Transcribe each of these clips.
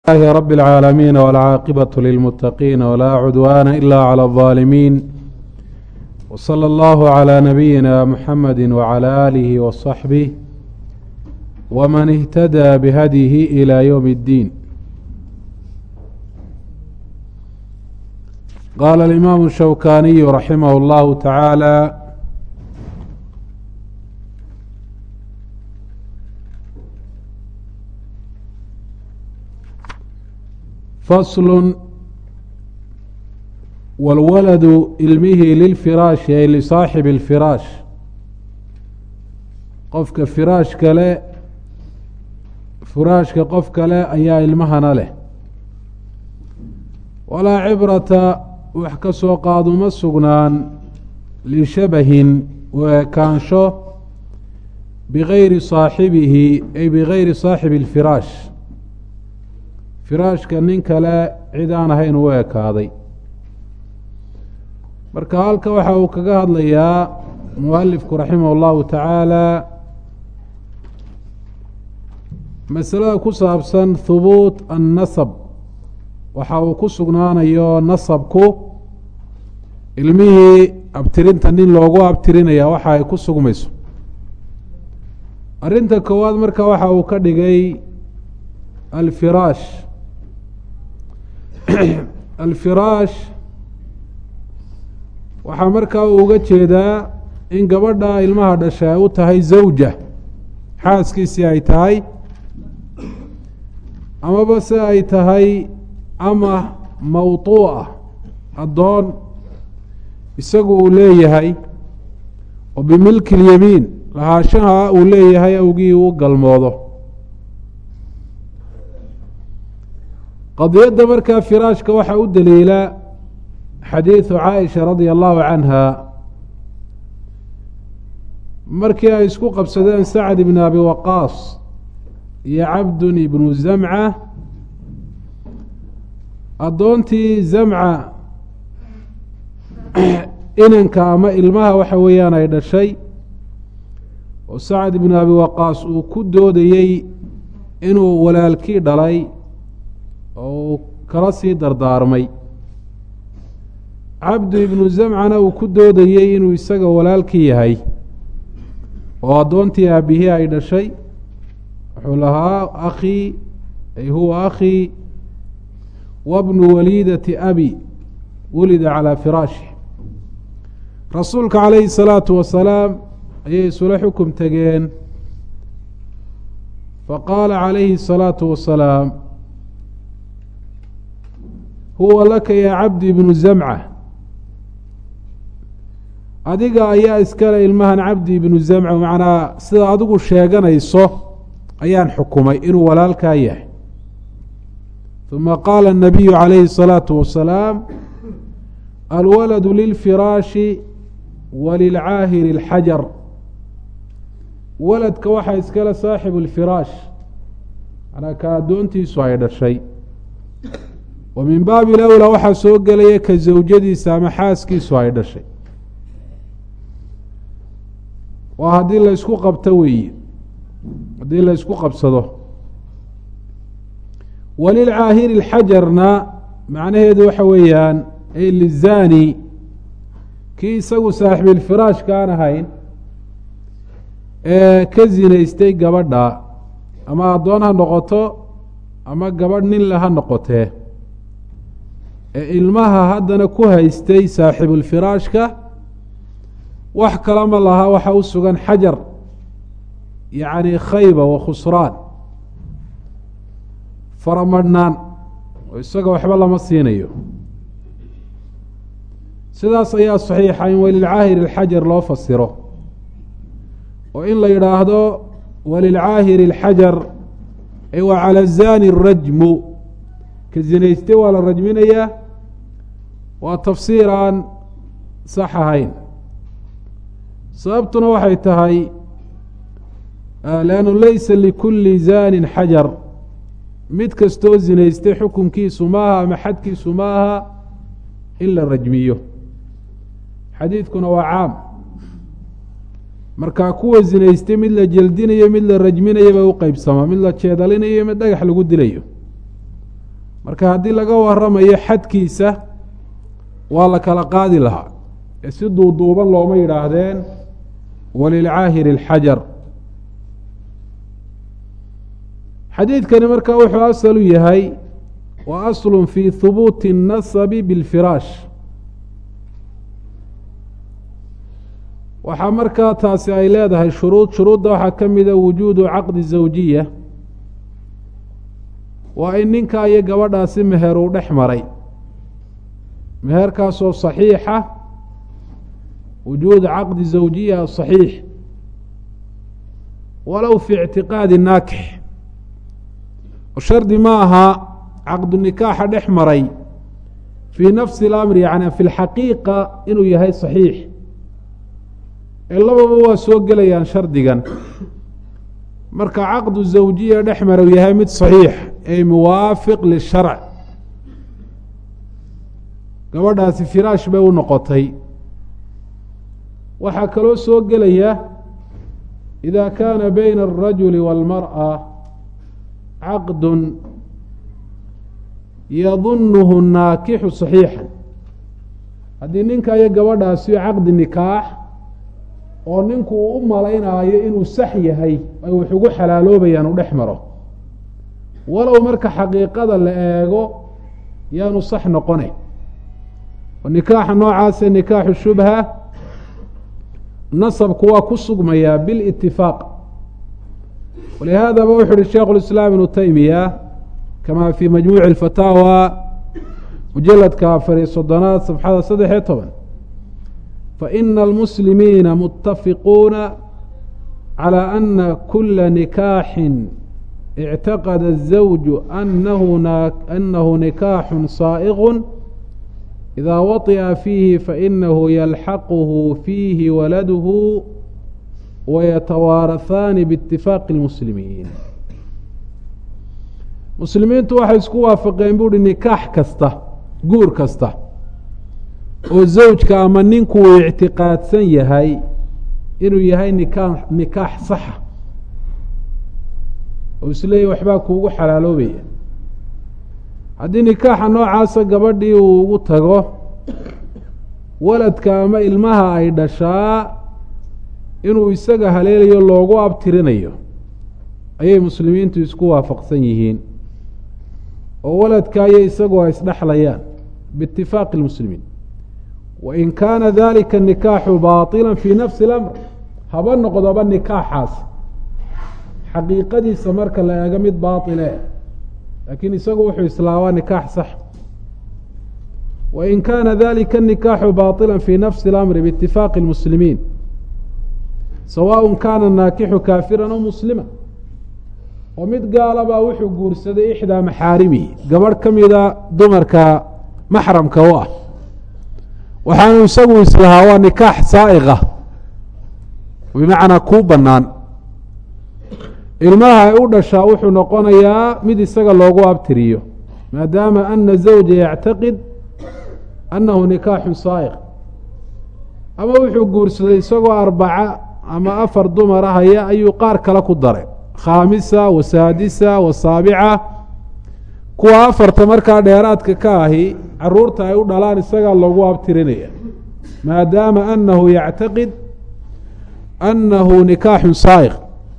لله رب العالمين والعاقبة للمتقين ولا عدوان إلا على الظالمين وصلى الله على نبينا محمد وعلى آله وصحبه ومن اهتدى بهديه إلى يوم الدين قال الإمام الشوكاني رحمه الله تعالى fasl wاlwaladu ilmihi lilfiraashi ay lisaaxibi اlfiraash qofka firaash kale firaashka qof kale ayaa ilmahana leh walaa cibrata wax ka soo qaaduma sugnaan lishabahin u ekaansho bigayri saaxibihi ay bigayri saaxibi اlfiraash firaashka nin kale cid aan ahayn u ekaaday marka halka waxa uu kaga hadlayaa mualifku raximah اllahu tacaala masalada ku saabsan hubuut annasab waxa uu ku sugnaanayo nasabku ilmihii abtirinta nin loogu abtirinaya waxa ay ku sugmayso arrinta koowaad marka waxa uu ka dhigay alfiraash alfiraash waxaa markaa uu uga jeedaa in gabadha ilmaha dhasha ay u tahay zawja xaaskiisii ay tahay amaba se ay tahay ama mawtuuca addoon isagu uu leeyahay oo bimilki اlyamiin lahaashaha uu leeyahay awgii uu galmoodo qadiyadda markaa firaashka waxaa u daliila xadiidu caaisha radia allahu canha markii ay isku qabsadeen sacd ibn abi waqaas iyo cabdun ibnu zamca addoontii zamca inanka ama ilmaha waxa weeyaan ay dhashay oo sacd ibnu abi waqaas uu ku doodayey inuu walaalkii dhalay oo uu kala sii dardaarmay cabdu ibnu zamcana uu ku doodayey inuu isaga walaalkii yahay oo addoontii aabihii ay dhashay wuxuu lahaa akhii ay huwa akhii wabnu waliidati abi wulida calaa firaashi rasuulka calayhi salaatu wasalaam ayay isula xukum tegeen faqaala calayhi الsalaatu wasalaam huwa laka yaa cabdi ibnu zamca adiga ayaa iskale ilmahan cabdi ibnu zamca macnaa sida adigu sheeganayso ayaan xukumay inuu walaalkaa yahay uma qaala الnabiyu calayhi الsalaatu wasalaam alwaladu lilfiraashi walilcaahiri اlxajar waladka waxaa iskale saaxibu اlfiraash manaa ka addoontiisu ay dhashay wa min baabi lowlaa waxaa soo gelaya ka zawjadiisa ama xaaskiisu ay dhashay waa haddii la ysku qabto weeye haddii la ysku qabsado walilcaahiri اlxajarna macnaheedu waxa weeyaan ay lizani kii isagu saaxibilfiraashka aan ahayn ee ka zinaystay gabadha ama addoon ha noqoto ama gabadh nin le ha noqotee ee ilmaha haddana ku haystay saaxibulfiraashka wax kalama lahaa waxa u sugan xajar yacni khayba wa khusraan faramadhnaan oo isaga waxba lama siinayo sidaas ayaa saxiixa in walilcaahiri alxajar loo fasiro oo in la yidhaahdo walilcaahiri alxajar ay wa cala zani rajmu ka zinaystay waa la rajminayaa waa tafsiir aan sax ahayn sababtuna waxay tahay leannu laysa likulli zanin xajar mid kastoo zinaystay xukunkiisu maaha ama xadkiisu maaha in la rajmiyo xadiidkuna waa caam markaa kuwa zinaystay mid la jeldinayo mid la rajminayo ba u qeybsamaa mid la jeedalinayo mid dhagax lagu dilayo marka haddii laga waramayo xadkiisa waa la kala qaadi lahaa ee si duuduuban looma yidhaahdeen walilcaahiri اlxajar xadiidkani marka wuxuu asal u yahay wa aslu fi hubuuti الnasabi biاlfiraash waxaa markaa taasi ay leedahay shuruud shuruudda waxaa ka mida wujuudu caqdi zawjiya waa in ninkaa iyo gabadhaasi meher uu dhex maray meherkaasoo saxiixa wujuud caqdi zawjiya saxiix walow fi ictiqaadi naakix shardi ma aha caqdu nikaaxa dhex maray fii nafsi اlamri yani fi lxaqiiqa inuu yahay saxiix ee lababa waa soo gelayaan shardigan marka caqdu zawjiya dhex mara u yahay mid saxiix ay muwaafiq lisharc gabadhaasi firaash bay u noqotay waxaa kaloo soo gelaya ida kaana bayna alrajuli wاlmarأa caqdu yadunuhu naakixu صaxiixa haddii ninka iyo gabadhaasi caqdi nikaax oo ninku uu u malaynaayo inuu sax yahay ay wax ugu xalaaloobayaan u dhex maro walow marka xaqiiqada la eego yaanu sax noqone oo nikaaxa noocaase nikaaxu shubha nasabku waa ku sugmayaa bilitifaaq walihaadaba wuxu uhi sheikhu lislaam ibnu taymiya kama fii majmuuci اfataawa mujaladka afar iyo soddonaad safxada saddex iyo toban faina almuslimiina mutafiquuna calى ana kula nikaaxin اctaqada الزawju anahu nikaaxu saa'iq إida waطئa fiihi fainahu yalxaquhu fiihi waladuhu wayatawaarahaani biاtifaaqi اlmuslimiin muslimiintu waxay isku waafaqeen buuhi nikaax kasta guur kasta oo zawjka ama ninku uu ictiqaadsan yahay inuu yahay nikaa nikaax saxa oo isleeyahy waxbaa kuugu xalaaloobaya haddii nikaaxa noocaasa gabadhii uu ugu tago waladka ama ilmaha ay dhashaa inuu isaga haleelayo loogu abtirinayo ayay muslimiintu isku waafaqsan yihiin oo waladka iyo isagu ay isdhexlayaan biitifaaqi اlmuslimiin wain kaana dalika nikaaxu baطila fii nafsi اlamr haba noqdoba nikaaxaas xaqiiqadiisa marka la eego mid baaile laakiin isagu wuxuu islaabaa nikaax sax wain kaana dalika nikaaxu baطila fii nafsi اlamri biitifaaqi اlmuslimiin sawaء kaana naakixu kaafira aw muslima oo mid gaalabaa wuxuu guursaday ixdaa maxaarimihi gabadh ka mida dumarka maxramka u ah waxaanu isagu islahaa waa nikaax saa'iqa bimacnaa kuu bannaan ilmaha ay u dhashaa wuxuu noqonayaa mid isaga loogu abtiriyo maadaama ana zawja yactaqid annahu nikaaxu saa'iq ama wuxuu guursaday isagoo arbaca ama afar dumara haya ayuu qaar kale ku daray khaamisa wa saadisa wa saabica kuwa afarta markaa dheeraadka ka ahi caruurta ay u dhalaan isagaa loogu abtirinaya maadaama anahu yactaqid annahu nikaaxu saa'iq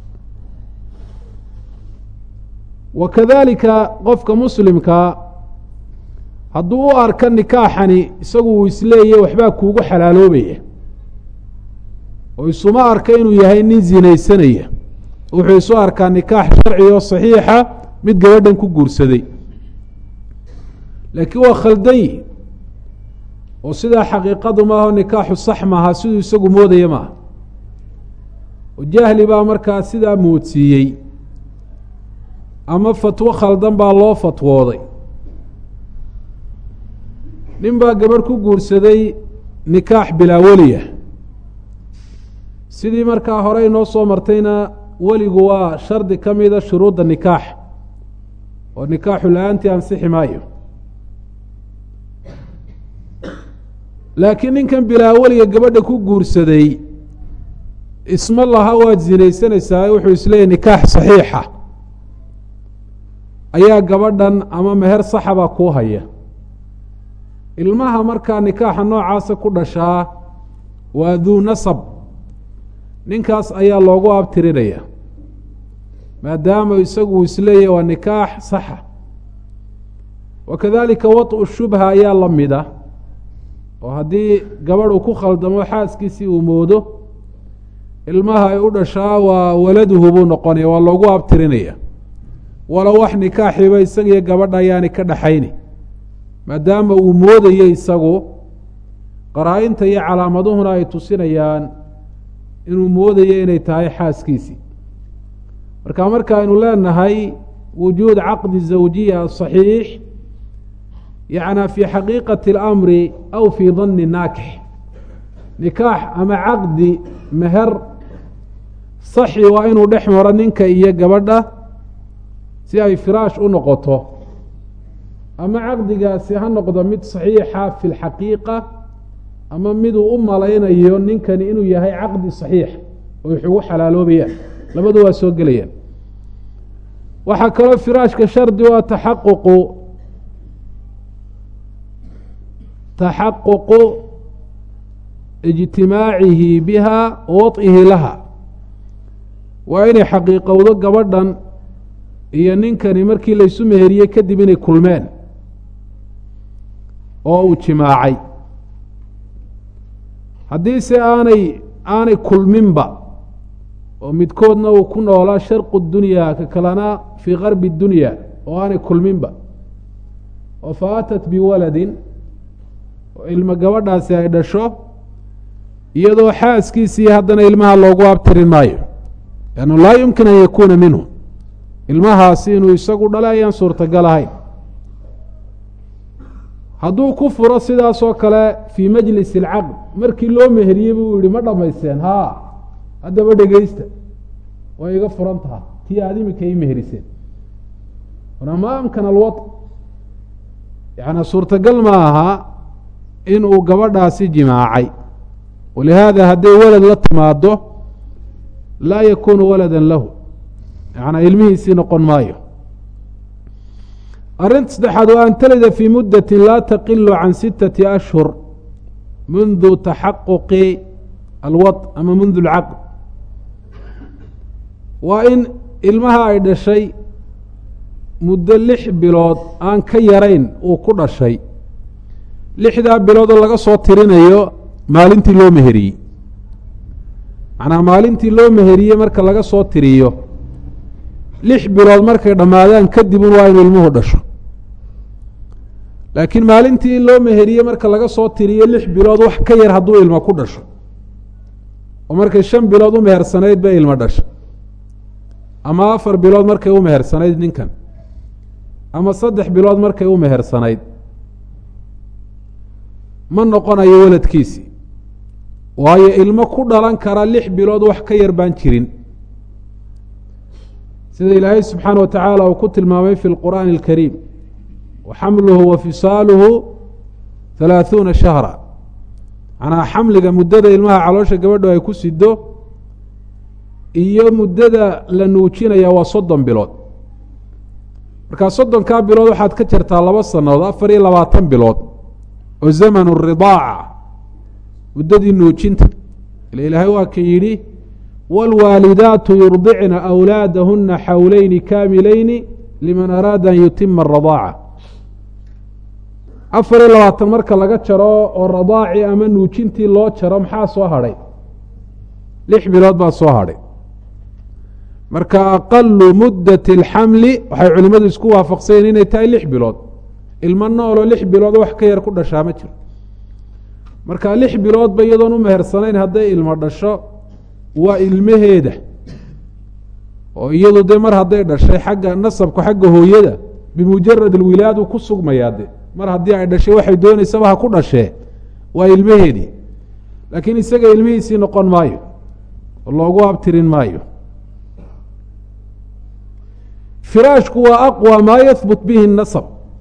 wa kadalika qofka muslimkaa hadduu u arka nikaaxani isagu uu isleeyahy waxbaa kuugu xalaaloobaya oo isuma arka inuu yahay nin zinaysanaya wuxuu isu arkaa nikaax sharci oo saxiixa mid gabadhan ku guursaday laakiin waa khaldan yihi oo sidaa xaqiiqadu maaho nikaaxu sax maaha siduu isagu moodaya maaha oo jahli baa markaa sidaa moodsiiyey ama fatwo khaldan baa loo fatwooday nin baa gabadh ku guursaday nikaax bilaa weliya sidii markaa hore inoo soo martayna weligu waa shardi ka mida shuruudda nikaax oo nikaaxu la-aantii ansixi maayo laakiin ninkan bilaa weliga gabadha ku guursaday isma laha waad zinaysanaysaa wuxuu isleeyahy nikaax saxiixa ayaa gabadhan ama meher saxaba kuu haya ilmaha markaa nikaaxa noocaasa ku dhashaa waa duu nasab ninkaas ayaa loogu abtirinaya maadaama isagu uu isleeyahy waa nikaax saxa wa kadalika waط'u shubha ayaa la mida oo haddii gabadh uu ku khaldamo xaaskiisii uu moodo ilmaha ay u dhashaa waa waladuhu buu noqonaya waa loogu abtirinaya walow wax nikaaxiba isagiyo gabadha ayaani ka dhaxayni maadaama uu moodayo isagu qaraa-inta iyo calaamaduhuna ay tusinayaan inuu moodayo inay tahay xaaskiisii marka markaaynu leenahay wujuud caqdi zawjiya saxiix yacnaa fii xaqiiqati اlamri aw fii danni naakix nikaax ama caqdi meher saxi waa inuu dhex maro ninka iyo gabadha si ay firaash u noqoto ama caqdigaasi ha noqdo mid saxiixa fi lxaqiiqa ama miduu u malaynayo ninkani inuu yahay caqdi saxiix oo ixugu xalaaloobayaan labadu waa soo gelayaan waxaa kaloo firaashka shardi u ah taxaququ taxaququ ijtimaacihi biha waطihi laha waa inay xaqiiqowdo gabadhan iyo ninkani markii laysu meheriyey kadib inay kulmeen oo uu jimaacay haddiise aanay aanay kulminba oo midkoodna uu ku noolaa sharqu dunya ka kalena fii garbi dunya oo aanay kulminba oo fa atat biwaladin oo ilmo gabadhaasi ay dhasho iyadoo xaaskiisii haddana ilmaha loogu abtirin maayo lannu laa yumkin an yakuuna minhu ilmahaasi inuu isagu dhalay ayaan suurtagal ahayn hadduu ku furo sidaasoo kale fii majlis اlcaqd markii loo meheriyey buu yihi ma dhamaysteen haa haddaba dhegeysta way iga furan taha tii aada imika ii meheriseen ma amkana alwa yaani suurtagal ma aha inuu gabadhaasi jimaacay walihaada hadday walad la timaado laa yakunu walada lahu yanaa ilmihiisii noqon maayo arrinta saddexaad waa an talida fii muddati laa taqilu can sittati ashhur mundu taxaquqi alwad ama mundu alcaqd waa in ilmaha ay dhashay muddo lix bilood aan ka yarayn uu ku dhashay lixdaa biloodoo laga soo tirinayo maalintii loo meheriyey macnaa maalintii loo meheriyey marka laga soo tiriyo lix bilood markay dhammaadaan kadibun waa inu ilmuhu dhasho laakiin maalintii loo meheriyey marka laga soo tiriyo lix bilood wax ka yar hadduu ilmo ku dhasho oo markay shan bilood u mehersanayd bay ilmo dhasha ama afar bilood markay u mehersanayd ninkan ama saddex bilood markay u mehersanayd ma noqonayo weladkiisii waayo ilmo ku dhalan kara lix bilood wax ka yar baan jirin sida ilaahay subxaana wa tacaala uu ku tilmaamay fi lqur'aani اlkariim wa xamluhu wa fisaaluhu halaaثuuna shahra macnaa xamliga muddada ilmaha caloosha gabadho ay ku sido iyo muddada la nuujinaya waa soddon bilood markaa soddonkaa bilood waxaad ka jartaa laba sannadood afar iyo labaatan bilood oo zamanu ridaaca muddadii nuujinta ila ilaahay waa ka yidhi wاlwaalidaatu yurdicna أwlaadahuna xawleyni kaamilayni liman araada an yutima الradaaca afar iyo labaatan marka laga jaro oo radaaci ama nuujintii loo jaro maxaa soo hadhay lix bilood baa soo hadhay marka aqalu muddat اlxamli waxay culimadu isku waafaqsayeen inay tahay lix bilood ilmo nooloo lix bilood wax ka yar ku dhashaa ma jiro marka lix biloodba iyadoon u mehersanayn hadday ilmo dhasho waa ilmaheeda oo iyadu dee mar hadday dhashay xagga nasabku xagga hooyada bimujarad alwilaadu ku sugmayaa de mar haddii ay dhashay waxay dooneysaba ha ku dhashee waa ilmaheedii laakiin isaga ilmihiisii noqon maayo oo loogu abtirin maayo firaashku waa aqwa maa yahbut bihi nasab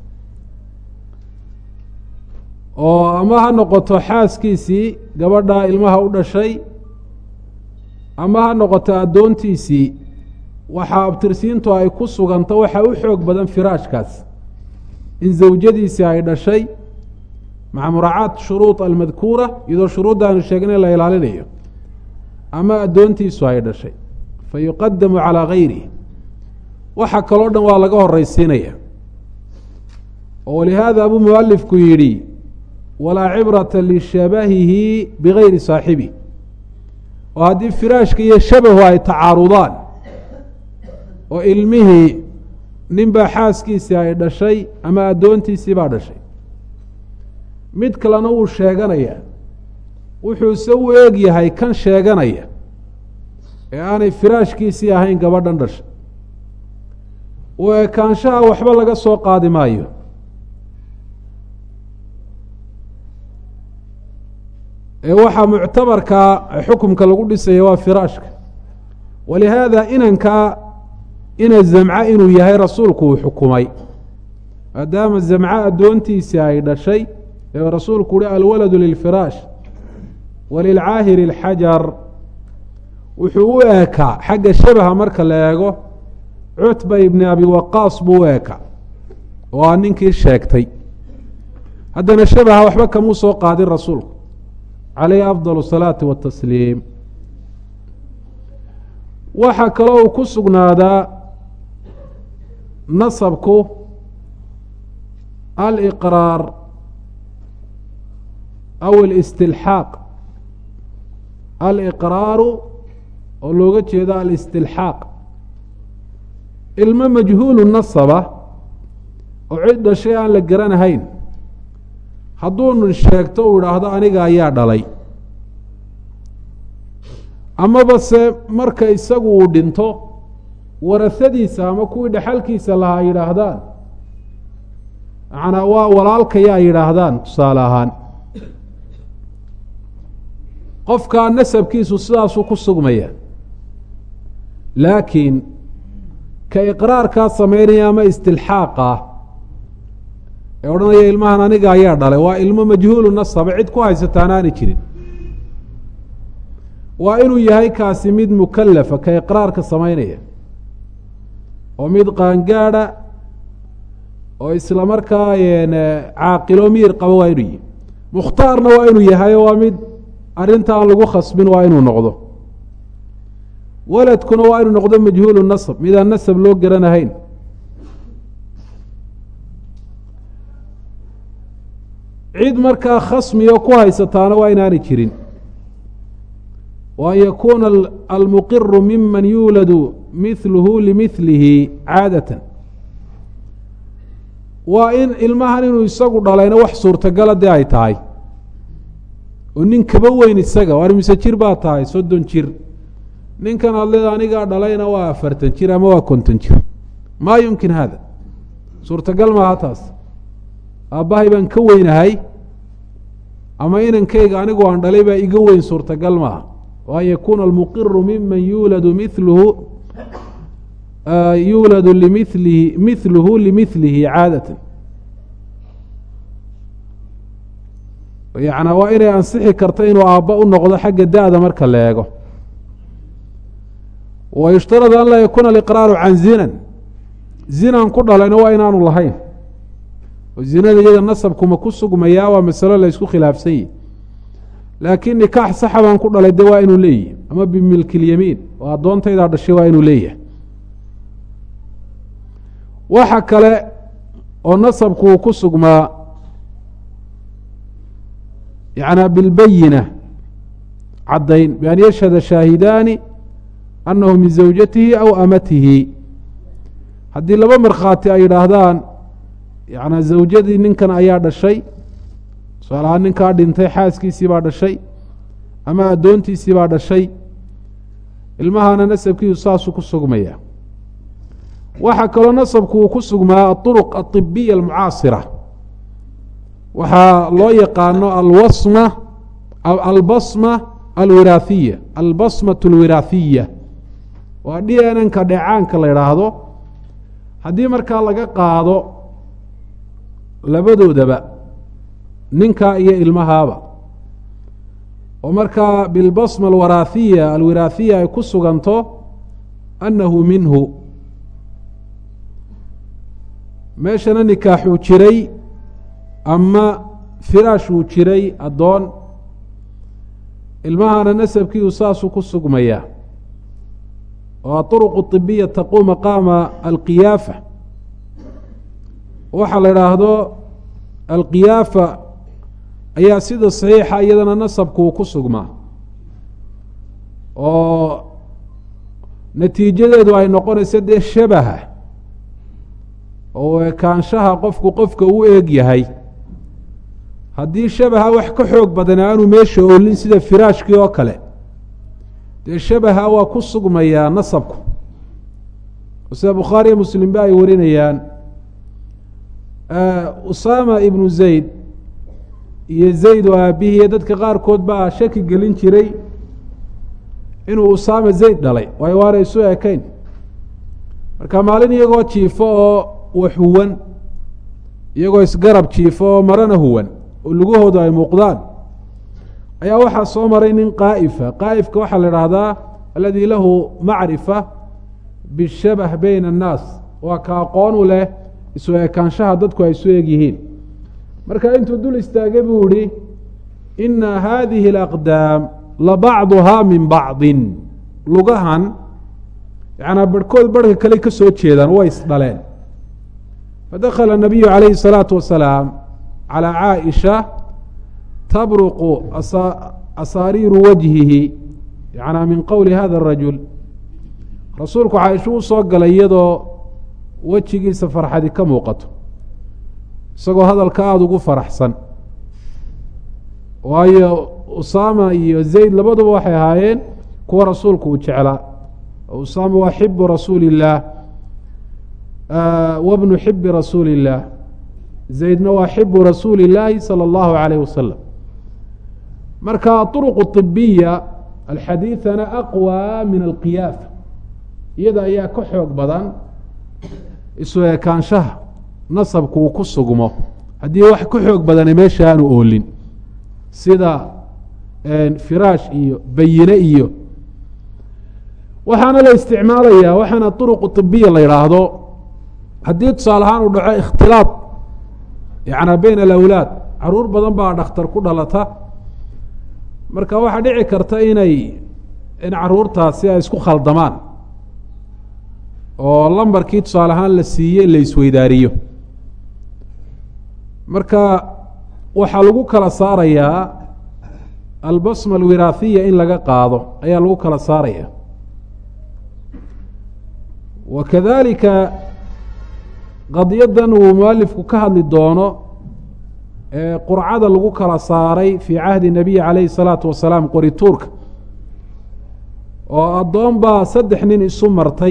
oo ama ha noqoto xaaskiisii gabadhaa ilmaha u dhashay ama ha noqoto addoontiisii waxaa abtirsiintu ay ku suganto waxaa u xoog badan firaashkaas in zawjadiisii ay dhashay maca muraacaat shuruud almadkuura iyadoo shuruudda aanu sheegnay la ilaalinayo ama addoontiisu ay dhashay fa yuqadamu calaa gayrih waxa kaloo dhan waa laga horeysiinaya oo walihaada abuu mualifku yidhi walaa cibrata lishabahihi bigayri saaxibi oo haddii firaashka iyo shabahu ay tacaarudaan oo ilmihii ninbaa xaaskiisii ay dhashay ama addoontiisii baa dhashay mid kalena wuu sheeganaya wuxuuse u eeg yahay kan sheeganaya ee aanay firaashkiisii ahayn gabadhan dhashay u ekaanshaha waxba laga soo qaadi maayo ee waxaa muctabarkaa xukumka lagu dhisaya waa firaashka walihaada inankaa ina zamca inuu yahay rasuulku uu xukumay maadaama zamca addoontiisii ay dhashay ee rasuulku uhi alwaladu lilfiraash walilcaahiri alxajar wuxuu u eekaa xagga shabaha marka la eego cutba ibni abi waqaas buu u eekaa oo aa ninkii sheegtay haddana shabaha waxba kamuu soo qaadin rasuulku calayhi afdal asalaati watasliim waxaa kaloo uu ku sugnaadaa nasabku aliqraar aw alistilxaaq aliqraaru oo looga jeedo alistilxaaq ilmo majhuulu nasaba oo cid dhashay aan la garanahayn hadduunu sheegto uu idhaahdo aniga ayaa dhalay amaba se marka isagu uu dhinto warasadiisa ama kuwii dhexalkiisa lahaa ay yidhaahdaan macnaa waa walaalkaya ay yidhaahdaan tusaale ahaan qofkaa nasabkiisu sidaasuu ku sugmaya laakiin ka iqraarkaa sameynaya ama istilxaaqa ee odhanaya ilmahan aniga ayaa dhalay waa ilmo majhuulu nasaba cid ku haysataan aani jirin waa inuu yahay kaasi mid mukalafa ka iqraarka samaynaya oo mid qaangaada oo isla markaa caaqilo miir qabo waa inuu yihi mukhtaarna waa inuu yahay waa mid arrinta aan lagu khasbin waa inuu noqdo waladkuna waa inuu noqdo majhuulu nasab midaan nasab loo garanahayn cid markaa khasmiyo ku haysataana waa inaanay jirin wa an yakuuna almuqiru miman yuuladu mihluhu limihlihi caadatan waa in ilmahan inuu isagu dhalayna wax suurtagala dee ay tahay oo nin kaba weyn isaga waar mise jir baa tahay soddon jir ninkan adleed anigaa dhalayna waa afartan jir ama waa konton jir maa yumkin hada suurtagal maaha taas aabbahay baan ka weynahay ama inankayga anigu aan dhalay baa iga weyn suurtagal maaha wa an yakuuna almuqiru miman yuuladu miluhu yuuladu limilihi mihluhu limihlihi caadatan yacnaa waa inay ansixi karto inuu aabba u noqdo xagga da-da marka la eego wa yushtaradu an laa yakuuna aliqraaru can zinan zinan ku dhalayna waa inaanu lahayn oo zinada iyada nasabkuma ku sugmayaa waa masalo la ysku khilaafsan yihi laakiin nikaax saxa baan ku dhalay de waa inuu leeyahy ama bimilkilyamiin oo addoontaydaa dhashay waa inuu leeyahay waxa kale oo nasabku uu ku sugmaa yacnaa bilbayina caddayn bian yashhada shaahidaani annahu min zawjatihi aw amatihi haddii laba markhaati ay yidhaahdaan yacnaa zawjadii ninkan ayaa dhashay tusaale ahaan ninkaa dhintay xaaskiisii baa dhashay ama addoontiisii baa dhashay ilmahana nasabkiisu saasuu ku sugmaya waxaa kaloo nasabku uu ku sugmaa aطuruq aطibiya almucaasira waxaa loo yaqaano alwasma albasma alwiraahiya albasmat alwiraahiya waa d n nka dheecaanka la idhaahdo haddii markaa laga qaado labadoodaba ninka iyo ilmahaaba oo markaa bilbasma alwaraahiya alwiraahiya ay ku suganto annahu minhu meeshana nikaaxuu jiray ama firaashuu jiray addoon ilmahana nasabkiiu saasuu ku sugmayaa oo aطuruqu طibiya taquu maqaama alqiyaafa waxaa la idhaahdo alqiyaafa ayaa sida saxiixa iyadana nasabkuu ku sugmaa oo natiijadeedu ay noqonayso dee shabaha oo ekaanshaha qofku qofka u eeg yahay haddii shabaha wax ka xoog badan aanu meesha olin sida firaashkii oo kale dee shabaha waa ku sugmayaa nasabku sida bukhaariyo muslimba ay warinayaan usaama ibnu zayd iyo zayd oo aabihiiyo dadka qaarkood baa shaki gelin jiray inuu usaama zayd dhalay waayo waana isu ekayn marka maalin iyagoo jiifo oo wax huwan iyagoo isgarab jiifo oo marana huwan oo lugahoodu ay muuqdaan ayaa waxaa soo maray nin qaa'ifa qaa'ifka waxaa la idhaahdaa aladi lahu macrifa bishabah bayna annaas waa ka aqoon u leh isu ekaanshaha dadku ay isu eg yihiin marka intuu dul istaagay buu ihi ina hadihi alaqdaam labacduhaa min bacdin lugahan yanaa barhkood barhka kale ka soo jeedaan way isdhaleen fadakala الnabiyu calayhi الsalaatu wasalaam calى caaisha tabruqu asaariiru wajhihi yanaa min qowli hada الrajul rasuulku caaisha u soo galay iyadoo wejigiisa farxadi ka muuqato isagoo hadalka aada ugu faraxsan waayo usaama iyo zayd labaduba waxay ahaayeen kuwa rasuulku uu jeclaa usaama waa xibu rasuuli illaah wabnu xibi rasuuli illaah zaydna waa xibu rasuuli illaahi salى اllahu alayh wasalam marka aطuruq طibiya alxadiiثana aqwى min alqiyaafa iyada ayaa ka xoog badan isu ekaanshaha nasabku uu ku sugmo haddii wax ka xoog badana meesha aanu oolin sida firaash iyo bayine iyo waxaana la isticmaalayaa waxaana طuruqu طibiya la yidhaahdo haddii tusaale ahaan uu dhaco ikhtilaaط yana beyn alawlaad caruur badan baa dhakhtar ku dhalata marka waxaa dhici karta inay in caruurtaasi ay isku khaldamaan oo lambarkii tusaale ahaan la siiyey la isweydaariyo marka waxaa lagu kala saarayaa albasma alwiraahiya in laga qaado ayaa lagu kala saaraya wa kadalika qadyadan uu mualifku ka hadli doono ee qurcada lagu kala saaray fii cahdi nabiyi calayhi salaatu wasalaam qorituurka oo addoon baa saddex nin isu martay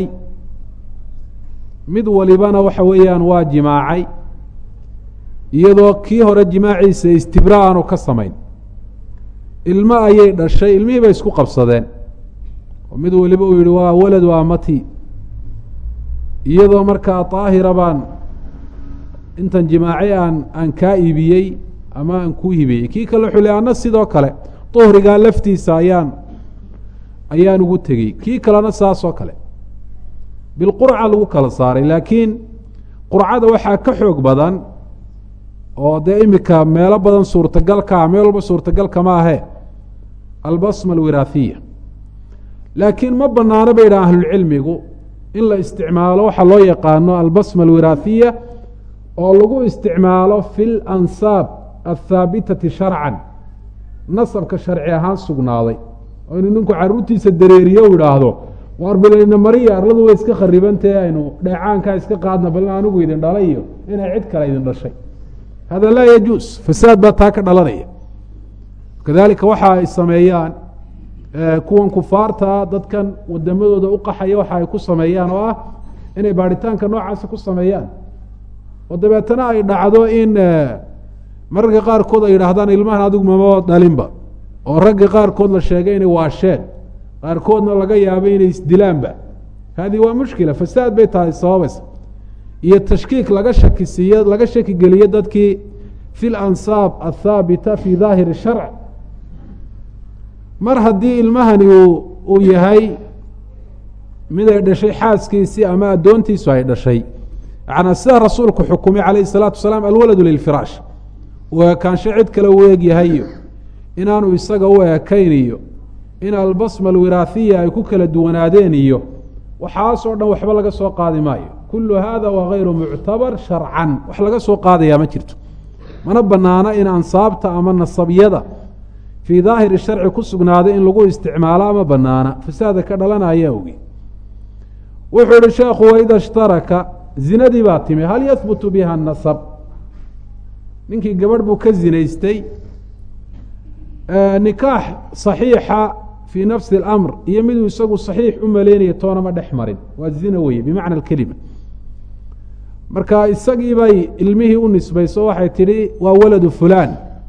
mid walibana waxa weeyaan waa jimaacay iyadoo kii hore jimaaciisa istibra aanu ka samayn ilmo ayay dhashay ilmihii bay isku qabsadeen oo mid waliba uu yihi waa waladu amati iyadoo markaa daahira baan intan jimaaci aan aan kaa iibiyey ama aan kuu hibiyey kii kale wuxuu le ana sidoo kale duhrigaa laftiisa ayaan ayaan ugu tegey kii kalena saasoo kale bilqurca lagu kala saaray laakiin qurcada waxaa ka xoog badan oo dee imika meelo badan suurtagalkaa meel walba suurtagalka ma ahe albasma alwiraahiya laakiin ma banaano bay yidhaha ahlulcilmigu in la isticmaalo waxaa loo yaqaano albasma alwiraahiya oo lagu isticmaalo fi lansaab althaabitati sharcan nasabka sharci ahaan sugnaaday oo inuu ninku caruurtiisa dareeriyo u idhaahdo waar bilayna mariya arladu way iska kharibantahe aynu dheecaankaa iska qaadna balin anigu idin dhalay iyo inay cid kale idin dhashay hada laa yajuus fasaad baa taa ka dhalanaya kadalika waxa ay sameeyaan kuwan kufaartaa dadkan wadamadooda uqaxaya waxa ay ku sameeyaan oo ah inay baaritaanka noocaasa ku sameeyaan oo dabeetana ay dhacdo in mararka qaarkood ay yidhaahdaan ilmahan adigu mama dhalinba oo ragga qaarkood la sheegay inay waasheen qaarkoodna laga yaabo inay isdilaanba hadihi waa mushkila fasaad bay tahay sababaysa iyo tashkiik laga shakisiiyo laga shaki geliyo dadkii fi lansaab athaabita fi daahiri sharc mar haddii ilmahani uu uu yahay mid ay dhashay xaaskiisii ama addoontiisu ay dhashay yanaa sida rasuulku xukumay calayhi salaatu wasalaam alwaladu lilfiraash uu ekaansho cid kale u eegyahay iyo inaanu isaga u ekayn iyo in albasma alwiraahiya ay ku kala duwanaadeen iyo waxaasoo dhan waxba laga soo qaadi maayo kullu hada waa gayru muctabar sharcan wax laga soo qaadayaa ma jirto mana banaana in ansaabta ama nasabyada fii daahiri sharci ku sugnaaday in lagu isticmaalo ama banaana fasaada ka dhalana ayaa ogi wuxuu ihi sheekhu waida ishtaraka zinadii baa timi hal yahbutu biha nasab ninkii gabadh buu ka zinaystay nikaax saxiixa fii nafsi اlamr iyo miduu isagu saxiix u maleynaya toonama dhex marin waa zina weye bimacna kelima marka isagii bay ilmihii u nisbayso waxay tidhi waa waladu fulaan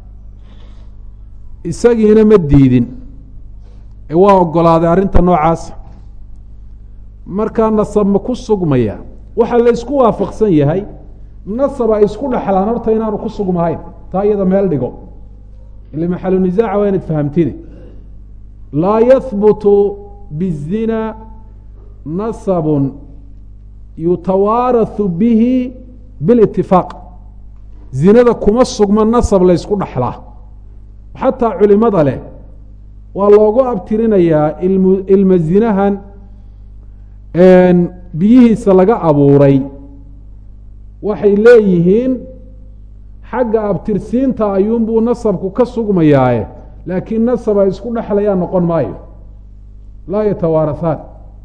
isagiina ma diidin ee waa ogolaaday arrinta noocaasa markaa nasab ma ku sugmaya waxaa la isku waafaqsan yahay nasab ay isku dhexlaan horta inaanu ku sugmahayn taa iyada meel dhigo ile maxalu nisaaca waa inaad fahamtide laa yahbutu bizina nasabun yutawaarahu bihi bilitifaaq zinada kuma sugma nasab la ysku dhexlaa xataa culimada leh waa loogu abtirinayaa ilm ilma zinahan biyihiisa laga abuuray waxay leeyihiin xagga abtirsiinta ayuunbuu nasabku ka sugmayaaye laakiin nasab ay isku dhexlayaan noqon maayo laa yatawaarahaan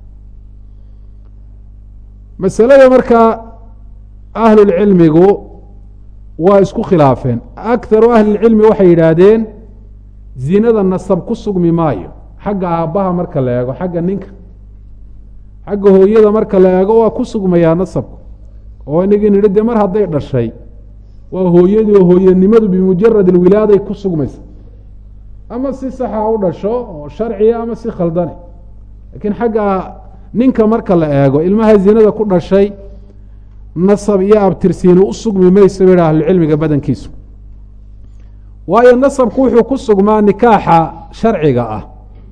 masalada markaa ahlulcilmigu waa isku khilaafeen akaru ahlilcilmi waxay yidhaahdeen zinada nasab ku sugmi maayo xagga aabbaha marka la eego xagga ninka xagga hooyada marka la eego waa ku sugmayaa nasabku oo inagii nidhi dee mar hadday dhashay waa hooyadii oo hooyanimadu bimujarad alwilaaday ku sugmaysa ama si saxa u dhasho oo sharciya ama si khaldane laakiin xagga ninka marka la eego ilmaha zinada ku dhashay nasab iyo abtirsiini u sugmi mayso ba ahlucilmiga badankiisu waayo nasabku wuxuu ku sugmaa nikaaxa sharciga ah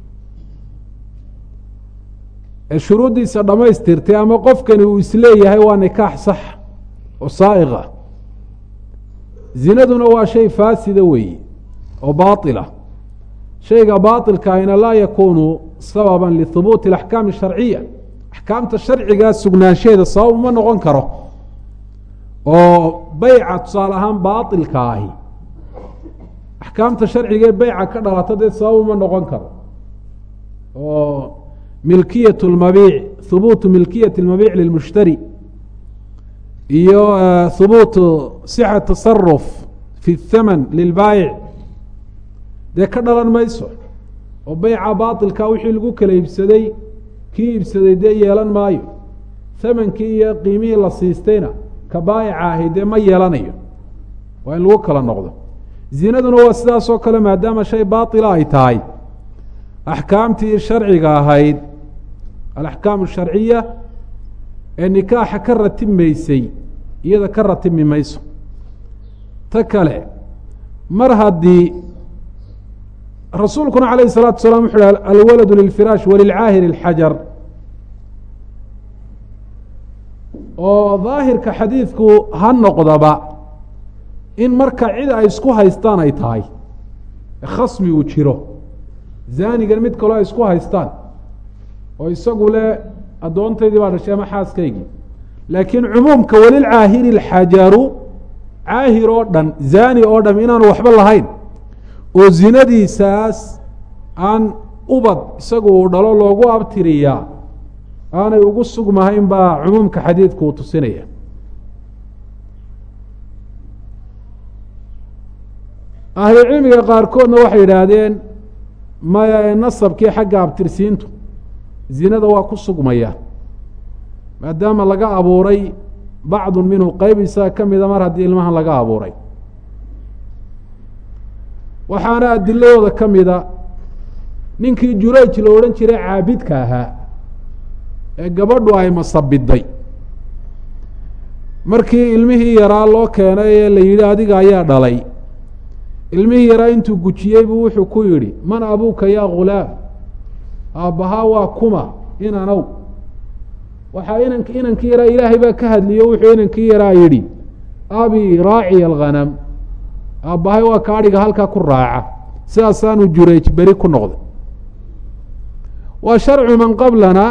ee shuruuddiisa dhammaystirtay ama qofkani uu isleeyahay waa nikaax sax oo saa'iq ah zinaduna waa shay faasida weeye oo baatila shayga baatilkaahina laa yakuunu sababan lihubuuti alaxkaami asharciya axkaamta sharcigaa sugnaansheeda sabab uma noqon karo oo beyca tusaale ahaan baatilka ahi axkaamta sharcigaee beyca ka dhalata dee sabab uma noqon karo oo milkiyat lmabiic hubuutu milkiyati lmabiic lilmushtari iyo hubuutu sixa tasaruf fi thaman lilbaayic dee ka dhalan mayso oo beyca baatilka wixii lagu kala iibsaday kii iibsaday dee yeelan maayo thamankii iyo qiimihii la siistayna ka baayica ahi dee ma yeelanayo waa in lagu kala noqdo zinaduna waa sidaas oo kale maadaama shay baatila ay tahay axkaamtii sharciga ahayd alaxkaam asharciya ee nikaaxa ka ratibmaysay iyada ka ratibmi mayso ta kale mar haddii rasuulkuna calayh الsalatu salam wuxu hi alwaladu lilfiraash walilcaahir اlxajar oo daahirka xadiidku ha noqdaba in marka cid ay isku haystaan ay tahay khasmi uu jiro zaanigan mid kaloo ay isku haystaan oo isagu le addoontaydii baa dhashay ama xaaskaygii laakiin cumuumka walilcaahiri اlxajaru caahir oo dhan zaani oo dham inaanu waxba lahayn oo zinadiisaas aan ubad isagu uu dhalo loogu abtiriyaa aanay ugu sugmahayn baa cumuumka xadiidku uu tusinaya ahlucilmiga qaarkoodna waxay yidhaahdeen maya ee nasabkii xagga abtirsiintu zinada waa ku sugmaya maadaama laga abuuray bacdu minhu qeyb isaga ka mida mar haddii ilmahan laga abuuray waxaana adiladooda ka mida ninkii jurayj la odhan jiray caabidka ahaa ee gabadhu ay masabiday markii ilmihii yaraa loo keenay ee la yidhi adiga ayaa dhalay ilmihii yaraa intuu gujiyey buu wuxuu ku yidhi man abuuka yaa ghulaam aabbahaa waa kuma inanow waxaa inank inankii yaraa ilaahay baa ka hadliyo wuxuu inankii yaraa yidhi abi raaciya alghanam aabbahay waa kaadhiga halkaa ku raaca sidaasaanu jurayj beri ku noqday waa sharcu man qablana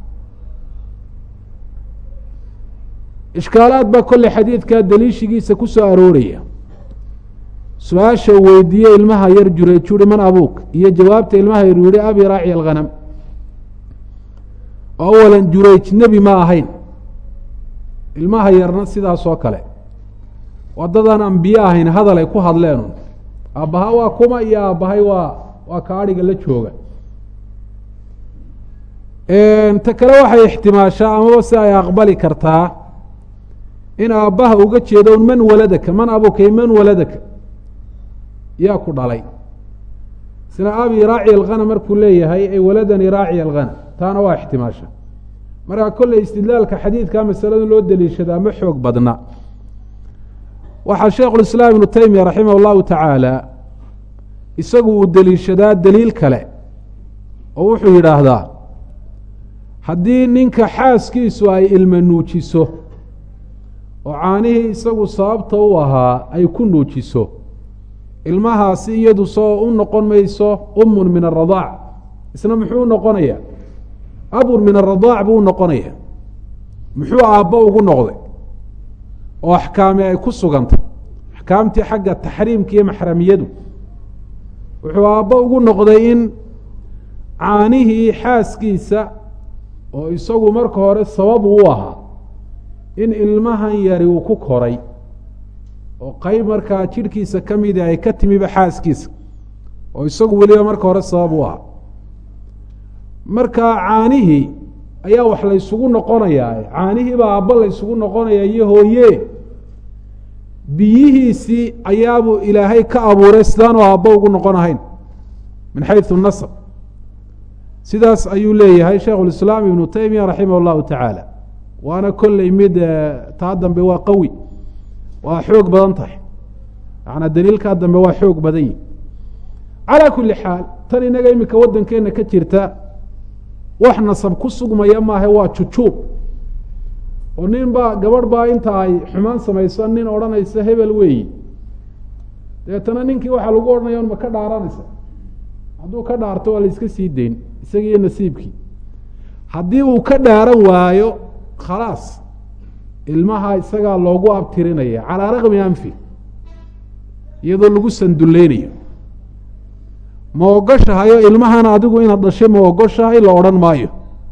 ishkaalaad baa kolley xadiidkaa daliishigiisa ku soo arooraya su-aasha weydiiye ilmaha yar jurayj uhi man abuuk iyo jawaabta ilmaha yar yihi abi raaci alghanam oo awalan jurayj nebi ma ahayn ilmaha yarna sidaas oo kale waddadan ambiye ahayn hadal ay ku hadleen aabbaha waa kuma iyo aabbahay waa waa kaadhiga la jooga ta kale waxay ixtimaashaa amaba si ay aqbali kartaa in aabbaha uga jeedo un man waladaka man abukay man waladaka yaa ku dhalay isna abi raaci alghanam markuu leeyahay ay waladani raaci alghanam taana waa ixtimaasha markaa kolley istidlaalka xadiidka masalada loo daliishadaa ma xoog badna waxaa sheikhulislaam ibnu teymiya raximah allahu tacaala isagu uu deliishadaa deliil kale oo wuxuu yidhaahdaa haddii ninka xaaskiisu ay ilma nuujiso oo caanihii isagu sababta u ahaa ay ku nuujiso ilmahaasi iyadu soo u noqon mayso umun min aradaac isna muxuu noqonayaa abun min aradaac buu u noqonaya muxuu aabbo ugu noqday oo axkaami ay ku sugantay axkaamtii xagga taxriimka iyo maxramiyadu wuxuu aabbo ugu noqday in caanihii xaaskiisa oo isagu marka hore sabab u ahaa in ilmahan yari uu ku koray oo qeyb markaa jidhkiisa ka mida ay ka timiba xaaskiisa oo isagu weliba marka hore sabab u ahaa marka caanihii ayaa wax laysugu noqonayaa caanihiibaa aabbo laysugu noqonayaa iyo hooye biyihiisii ayaabuu ilaahay ka abuuray sidaanoo aabbo ugu noqon ahayn min xaysu nasab sidaas ayuu leeyahay sheikhulislaam ibnu teymiya raximah allahu tacaala waana kolley mid taa dambe waa qawi waa xoog badan tahay macanaa daliilkaa dambe waa xoog badan yihi calaa kulli xaal tan inaga iminka waddankeenna ka jirta wax nasab ku sugmaya maaha waa jujuub oo nin baa gabadh baa inta ay xumaan samayso nin odhanaysa hebel weeyi dabeetana ninkii waxaa lagu odhanaya ma ka dhaaranaysa hadduu ka dhaarto waa la iska sii dayn isagiiyo nasiibkii haddii uu ka dhaaran waayo khalaas ilmaha isagaa loogu abtirinaya calaa raqmi anfi iyadoo lagu sandulleynayo ma ogoshahayo ilmahan adigu inaad dhashay ma ogoshahay la odhan maayo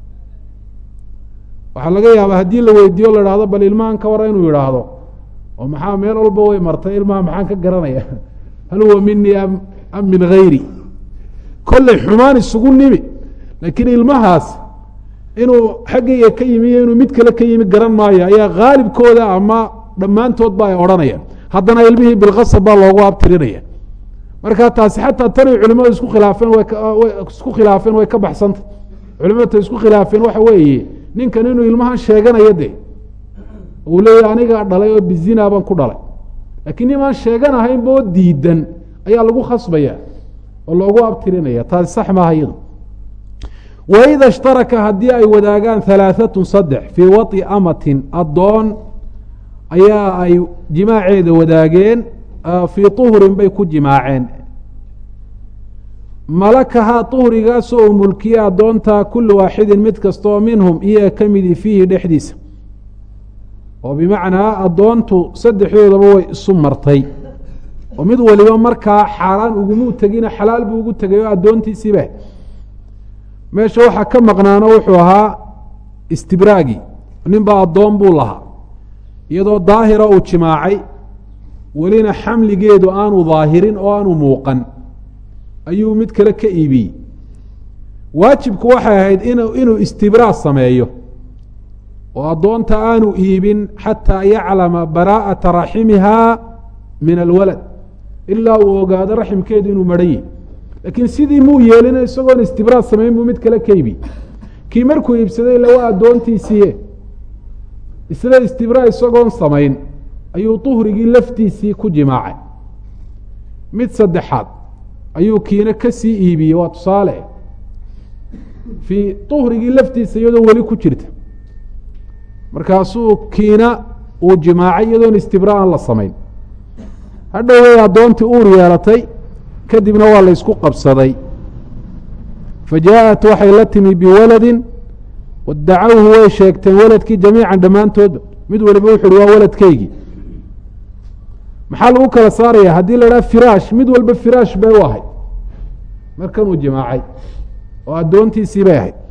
waxaa laga yaabaa haddii la weydiiyo la idhahdo bal ilmahan ka wara inuu yidhaahdo oo maxaa meel walba way martay ilmaha maxaan ka garanaya hal huwa minii am am min hayri kolley xumaan isugu nimi laakiin ilmahaas inuu xaggayga ka yimi iyo inuu mid kale ka yimi garan maayo ayaa khaalibkooda ama dhammaantoodba ay odhanayaan haddana ilmihii bilkasab baa loogu abtirinaya marka taasi xataa tanay culimadu isku khilaafeen way isku khilaafeen way ka baxsantay culimadu ta isku khilaafeen waxa weeye ninkan inuu ilmahan sheeganayo de uu leeyahy anigaa dhalay oo bizina baan ku dhalay laakiin nimaan sheeganahaynba oo diidan ayaa lagu khasbaya oo loogu abtirinaya taasi sax maaha iyadu waida ishtaraka haddii ay wadaagaan halaaatun saddex fii wai amatin addoon ayaa ay jimaaceeda wadaageen fii uhrin bay ku jimaaceen malakahaa uhrigaasoo uu mulkiye addoonta kulu waaxidin mid kastaoo minhum iyaga ka midi fiihi dhexdiisa oo bimacnaa addoontu saddexdoodaba way isu martay oo mid waliba markaa xaaraan ugumuu tegina xalaal buu ugu tegay oo addoontiisiiba meesha waxaa ka maqnaano wuxuu ahaa istibraagi ninbaa addoon buu lahaa iyadoo daahira uu jimaacay welina xamligeedu aanu daahirin oo aanu muuqan ayuu mid kale ka iibiyey waajibku waxay ahayd in inuu istibraa sameeyo oo addoonta aanu iibin xataa yaclama baraa'ata raximihaa min alwalad ilaa uu ogaado raximkeedu inuu maran yahy laakiin sidii muu yeelina isagoon istibraa samayn buu mid kale ka iibiyey kii markuu iibsaday ila waa addoontiisiiye isla istibraa isagoon samayn ayuu uhrigii laftiisii ku jimaacay mid saddexaad ayuu kiina ka sii iibiyey waa tusaale fii uhrigii laftiisa iyadoo weli ku jirta markaasuu kiina uu jimaacay iyadoon istibra'an la samayn hadhoway addoontii uur yeelatay kadibna waa la ysku qabsaday fa jaaءat waxay la timi biwaladin wadacawhu way sheegteen waladkii jamiican dhammaantoodba mid waliba wuxu uhi waa waladkeygii maxaa lagu kala saaraya haddii la idhaha firaash mid walba firaash bay u ahayd markan uu jimaacay oo addoontiisii bay ahayd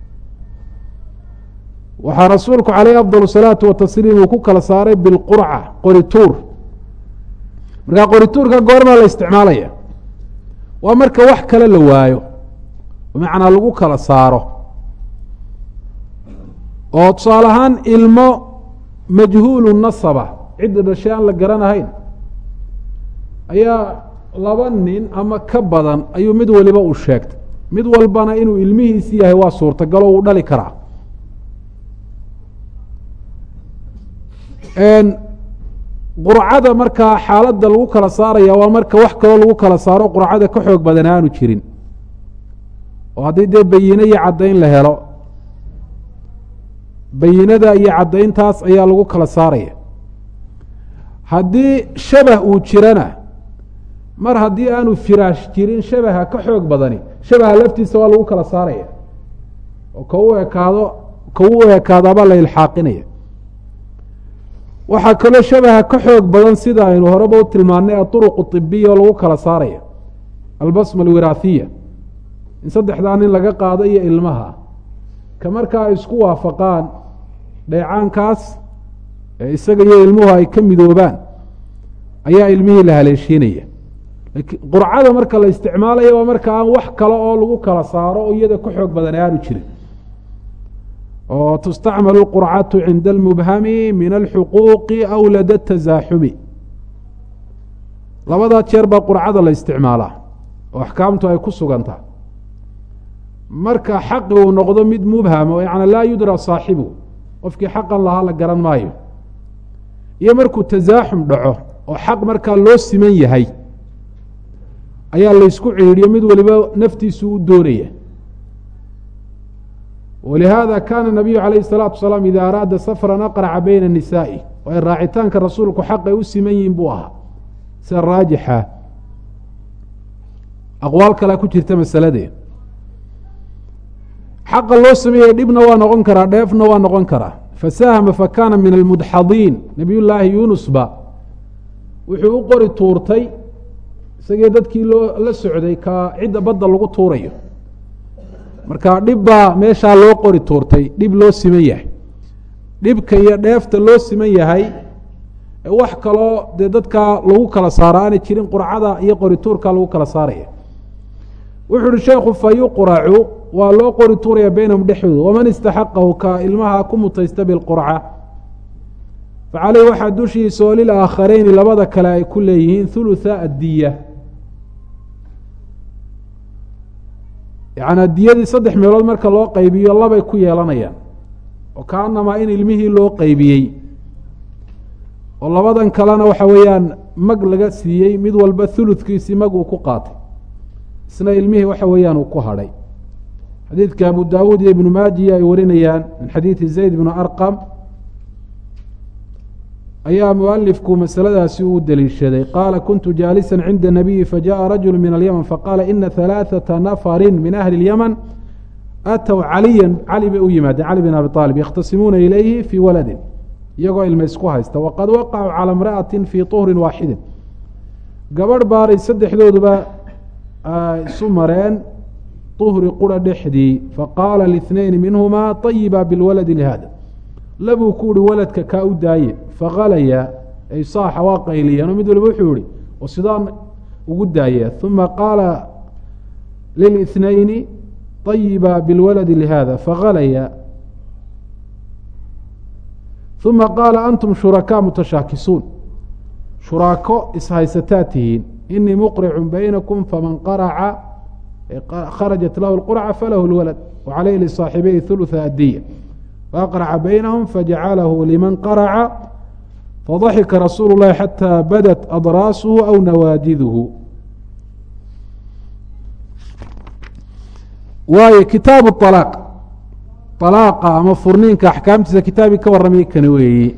waxaa rasuulku calayh afضal الsalaatu watasliim uu ku kala saaray bilqurca qorituur markaa qorituurka goormaa la isticmaalaya waa marka wax kale la waayo bimacnaa lagu kala saaro oo tusaale ahaan ilmo majhuulu nasaba cidda dhashay aan la garanahayn ayaa laba nin ama ka badan ayuu mid waliba uu sheegtay mid walbana inuu ilmihiisi yahay waa suurtagal oo uu dhali karaa qurcada markaa xaaladda lagu kala saaraya waa marka wax kaloo lagu kala saaro qurcada ka xoog badan aanu jirin oo haddii dee bayine iyo caddayn la helo bayinada iyo caddayntaas ayaa lagu kala saaraya haddii shabah uu jirana mar haddii aanu firaash jirin shabaha ka xoog badani shabaha laftiisa waa lagu kala saaraya oo ka u ekaado ka u ekaadaabaa la ilxaaqinaya waxaa kaloo shabaha ka xoog badan sida aynu horeba u tilmaanay aطuruq طibiya oo lagu kala saaraya albasma alwiraahiya in saddexdaa nin laga qaado iyo ilmaha ka markaa ay isku waafaqaan dheecaankaas ee isaga iyo ilmuhu ay ka midoobaan ayaa ilmihii la haleeshiinaya qurcada marka la isticmaalaya waa marka aan wax kale oo lagu kala saaro oo iyada ka xoog badan aanu jirin oo tustacmalu qurcatu cinda almubhami min alxuquuqi aw lada tasaaxumi labadaa jeer baa qurcada la isticmaalaa oo axkaamtu ay ku sugantaha marka xaqi uu noqdo mid mubham oo yana laa yudra saaxibu qofkii xaqan lahaa la garan maayo iyo markuu tasaaxum dhaco oo xaq markaa loo siman yahay ayaa laysku cihiidhiyo mid waliba naftiisu u doonaya walihaada kaana nabiyu calayh الsalaatu wasalaam ida araada safran aqraca bayna nisaa'i waayo raacitaanka rasuulku xaqay u siman yihin buu ahaa sida raajixa aqwaal kalea ku jirta masaladee xaqa loo sameeyey dhibna waa noqon karaa dheefna waa noqon karaa fasahama fakana min almudxadiin nabiy llaahi yunusba wuxuu u qori tuurtay isagii dadkii loo la socday ka cidda badda lagu tuurayo marka dhib baa meeshaa loo qori tuurtay dhib loo siman yahay dhibka iyo dheefta loo siman yahay wax kaloo dee dadkaa lagu kala saaro aanay jirin qurcada iyo qori tuurka lagu kala saaraya wuxuu uhi sheekhu fa yuqracu waa loo qori tuuraya baynahum dhexdooda waman istaxaqahu ka ilmaha ku mutaysta bilqurca facaleyh waxaa dushiisa oo lilaaakhareyni labada kale ay ku leeyihiin hulutha addiya yacnaa diyadii saddex meelood marka loo qaybiyo labay ku yeelanayaan oo kaanamaa in ilmihii loo qaybiyey oo labadan kalena waxa weeyaan mag laga siiyey mid walba huludkiisii mag uu ku qaatay isna ilmihii waxa weeyaan uu ku hadhay xadiidka abu daawuud iyo ibnu maajiya ay warinayaan min xadiidi zayd bnu arqam ayaa mualifku masaladaasi uu deliishaday qaala kuntu jaalisa cinda nabiyi fajaءa rajulu min alyman faqaala ina ثalaaثaةa nafari min ahli اlyman aatow caliya cali bay u yimaadeen cali bin abi aalib yakhtasimuuna ilayhi fii waladin iyagoo ilma isku haysta waqad waqacuu calى imra'ati fii طuhri waaxidi gabadh baaray saddexdooduba isu mareen طuhri qura dhexdii faqaala liاثnayn minhuma طayiba bilwaladi lihada labuu ku uhi waladka kaa u daaye fakalaya ay saaxa waa qayliyeen oo mid waliba wuxuu ihi oo sidaan ugu daaya uma qaala lilithnayni طayiba bilwaladi lihada fakalaya uma qaala antum shurakaa mutashaakisuun shuraako ishaysataa tihiin inii muqricu baynakum faman qaraca kharajat lahu اlqurca falahu اlwalad wacaleyh lisaaxibayhi hulutha adiya faaqraca baynahum fajacalahu liman qaraca fadaxika rasuulu اllahi xataa badat adraasuhu aw nawaadiduhu waayo kitaabu alaaq alaaqa ama furniinka axkaamtiisa kitaabkii ka warramay kani weeye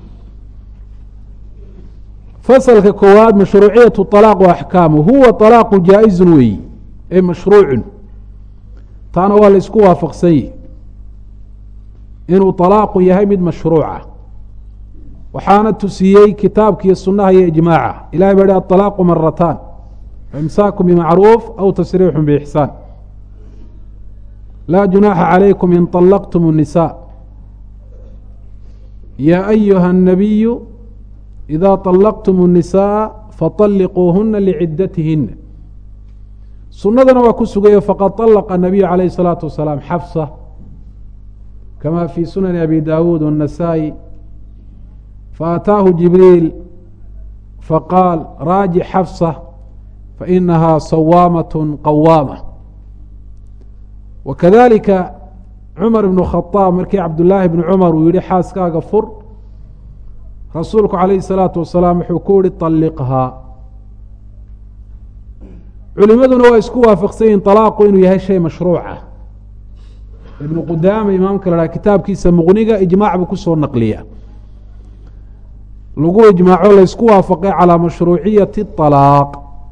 fasalka koowaad mashruuciyatu alaaq wa axkaamu huwa alaaqu jaa-izun weeyi ay mashruucun taana waa la isku waafaqsan yihi inuu alaaqu yahay mid mashruuca waxaana tusiyey kitaabkiiyo sunaha iyo ijmaaca ilahay baa hi aalaaqu marataan imsaaku bimacruuf aw tasriixu biixsaan laa junaaxa calaykum in طalaqtum الnisa ya ayuha الnabiyu ida طalaqtum الnisaءa faطalliquuhuna licidatihina sunadana waa ku sugayo faqad طalaqa الnabiyu calayh الsalaatu wasalaam xafsa kama fi sunani abi dawuud والnasaa-i faataahu jibriil faqaal raaji xafsa fainaha sawaamaة qawaama wakadalika cumar ibnu khadaab markii cabdullaahi bni cumar uu yihi xaaskaaga fur rasuulku calayhi الsalaatu wasalaam wuxuu ku yihi طalliqhaa culimaduna waa isku waafaqsan yihin طalaaqu inuu yahay shay mashruuca ibnu qudaama imaamka la haha kitaabkiisa muqniga ijmaac buu kusoo naqliya lagu ijmaaco laysku waafaqay calaa mashruuciyati طalaaq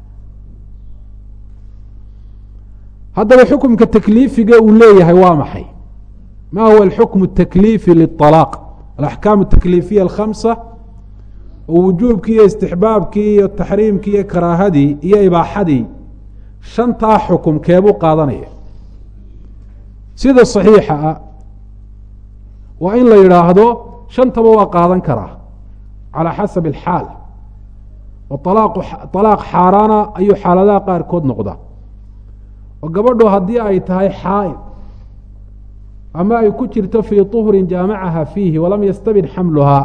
haddaba xukumka takliifiga uu leeyahay waa maxay ma huwa alxukmu اtakliifi liلطalaaq alaxkaam اtakliifiya alkhamsa oo wujuubkii iyo istixbaabkii iyo taxriimkii iyo karaahadii iyo ibaaxadii shantaa xukum keebuu qaadanaya sida صaxiixa ah waa in la yidhaahdo shantaba waa qaadan karaa calى xasab اlxaal oo alaaq xaaraana ayuu xaaladaha qaarkood noqda oo gabadhu haddii ay tahay xaa'id ama ay ku jirto fii طuhrin jaamacaha fiihi walam yastabin xamluhaa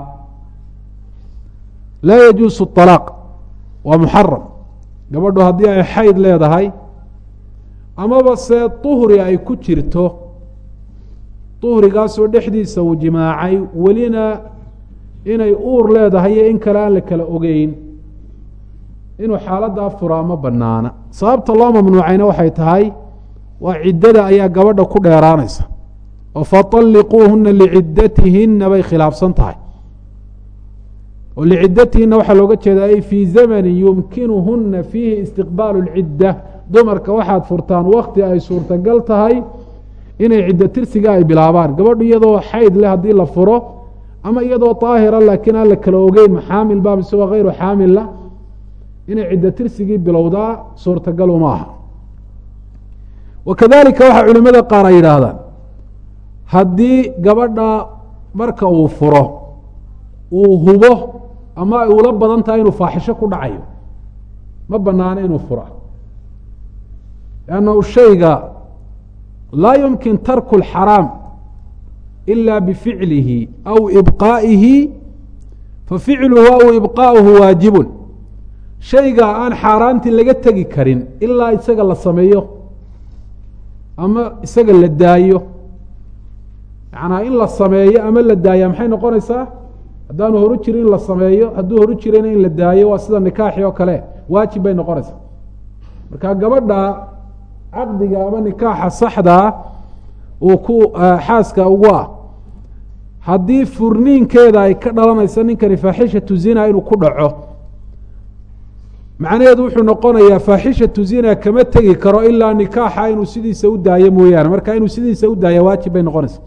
laa yajuusu الطalaaq waa muxaram gabadhu haddii ay xayd leedahay amaba se طuhri ay ku jirto طuhrigaasoo dhexdiisa uu jimaacay welina inay uur leedahay iyo in kale aan la kala ogeyn inuu xaaladdaa furaa ma banaana sababta loo mamnuucayna waxay tahay waa ciddada ayaa gabadha ku dheeraanaysa oo faطalliquuhuna licidatihina bay khilaafsan tahay oo licidatihina waxaa looga jeedaa ay fii zamanin yumkinuhuna fiihi istiqbaalu اlcidda dumarka waxaad furtaan wakti ay suurtagal tahay inay ciddo tirsiga ay bilaabaan gabadhu iyadoo xayd leh haddii la furo ama iyadoo daahira laakiin aan la kala ogeyn maxaamil ba mise waa hayru xaamilla inay ciddo tirsigii bilowdaa suurtagal uma aha wakadalika waxaa culimada qaar ay yidhaahdaan haddii gabadha marka uu furo uu hubo ama ay ula badan tahay inuu faaxisho ku dhacayo ma banaano inuu fura lannahu shayga laa yumkin tarku اlxaraam ila bificlihi aw ibqaa'ihi faficluhu aw ibqaa'uhu waajibun shayga aan xaaraantii laga tegi karin ilaa isaga la sameeyo ama isaga la daayo macnaa in la sameeyo ama la daaya maxay noqonaysaa haddaanu horu jirin in la sameeyo hadduu horu jirayna in la daayo waa sida nikaaxi oo kale waajib bay noqonaysaa marka gabadha caqdiga ama nikaaxa saxdaa uu ku xaaska ugu ah haddii furniinkeeda ay ka dhalanayso ninkani faaxishatu zina inuu ku dhaco macnaheedu wuxuu noqonayaa faaxishatu zina kama tegi karo ilaa nikaaxa inuu sidiisa u daayo mooyaane marka inuu sidiisa u daaya waajib bay noqonaysa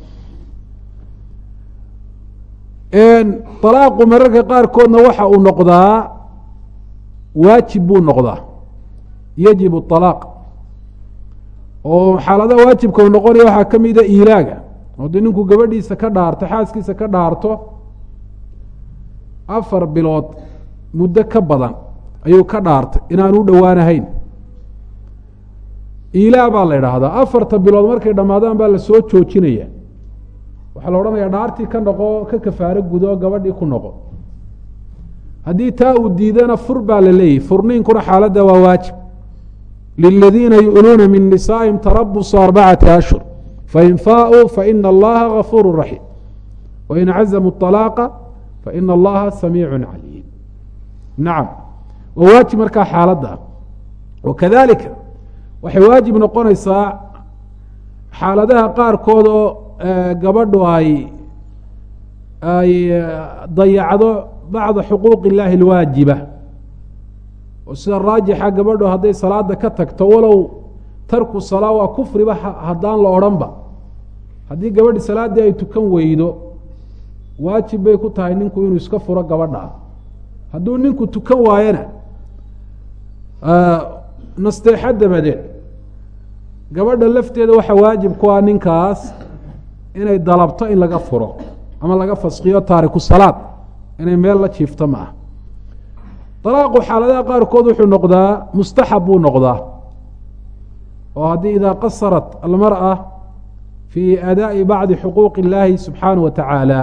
alaaqu mararka qaarkoodna waxa uu noqdaa waajib buu noqdaa yajib alaaq oo xaaladaha waajibka uu noqonaya waxaa ka mida iilaaga haddii ninku gabadhiisa ka dhaarto xaaskiisa ka dhaarto afar bilood muddo ka badan ayuu ka dhaartay inaan u dhowaanahayn iilaa baa la idhaahdaa afarta bilood markay dhammaadaan baa la soo joojinaya waxaa la odhanayaa dhaartii ka noqo ka kafaaro gudo gabadhii ku noqo haddii taa uu diidana fur baa la leeyahy furniinkuna xaaladda waa waajib liladiina yu'luuna min nisaa'ihim tarabusu arbacati ashhur fain faauu faina allaha gafuuru raxiim wain cazamuu طalaaqa faina allaha samiicu caliim nacam waa waajib markaa xaaladda wakadalika waxay waajib noqonaysaa xaaladaha qaarkood oo gabadhu ay ay dayacdo bacda xuquuq illaahi alwaajiba oo sida raajixa gabadhu hadday salaada ka tagto walow tarku salaa waa kufriba haddaan la odhanba haddii gabadhi salaaddii ay tukan weydo waajib bay ku tahay ninku inuu iska furo gabadha hadduu ninku tukan waayona nasteexo dabadeed gabadha lafteeda waxaa waajib ku ah ninkaas inay dalabto in laga furo ama laga faskiyo taariku salaad inay meel la jiifto ma ah dalaaqu xaaladaha qaarkood wuxuu noqdaa mustaxab buu noqdaa oo haddii idaa qasarat almarأa fii adaaءi bacdi xuquuq اllaahi subxaanaه wa tacaala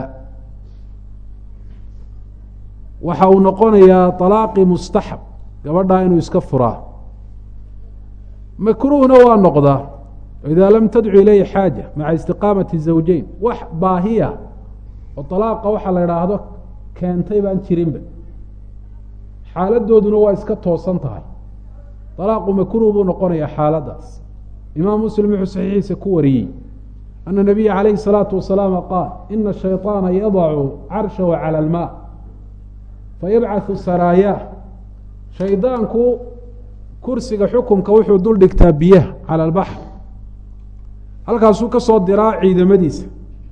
waxa uu noqonayaa طalaaqi mustaxab gabadhaa inuu iska furaa makruuhna waa noqdaa idaa lam tadcu ilayhi xaaja maca istiqaamati zawjeyn wax baahiya oo طalaaqa waxa la idhaahdo keentay baan jirinba xaaladooduna waa iska toosan tahay طalaaqu makruuh buu noqonayaa xaaladaas imaam muslim wuxuu saxiixiisa ku wariyey ana nabiya calayhi الsalaatu wasalaam qaal ina shayطaana yadacu carshahu calى اlmaa fayabcaثu saraayaah shaydaanku kursiga xukumka wuxuu dul dhigtaa biyaha calى اlbaxr halkaasuu ka soo diraa ciidamadiisa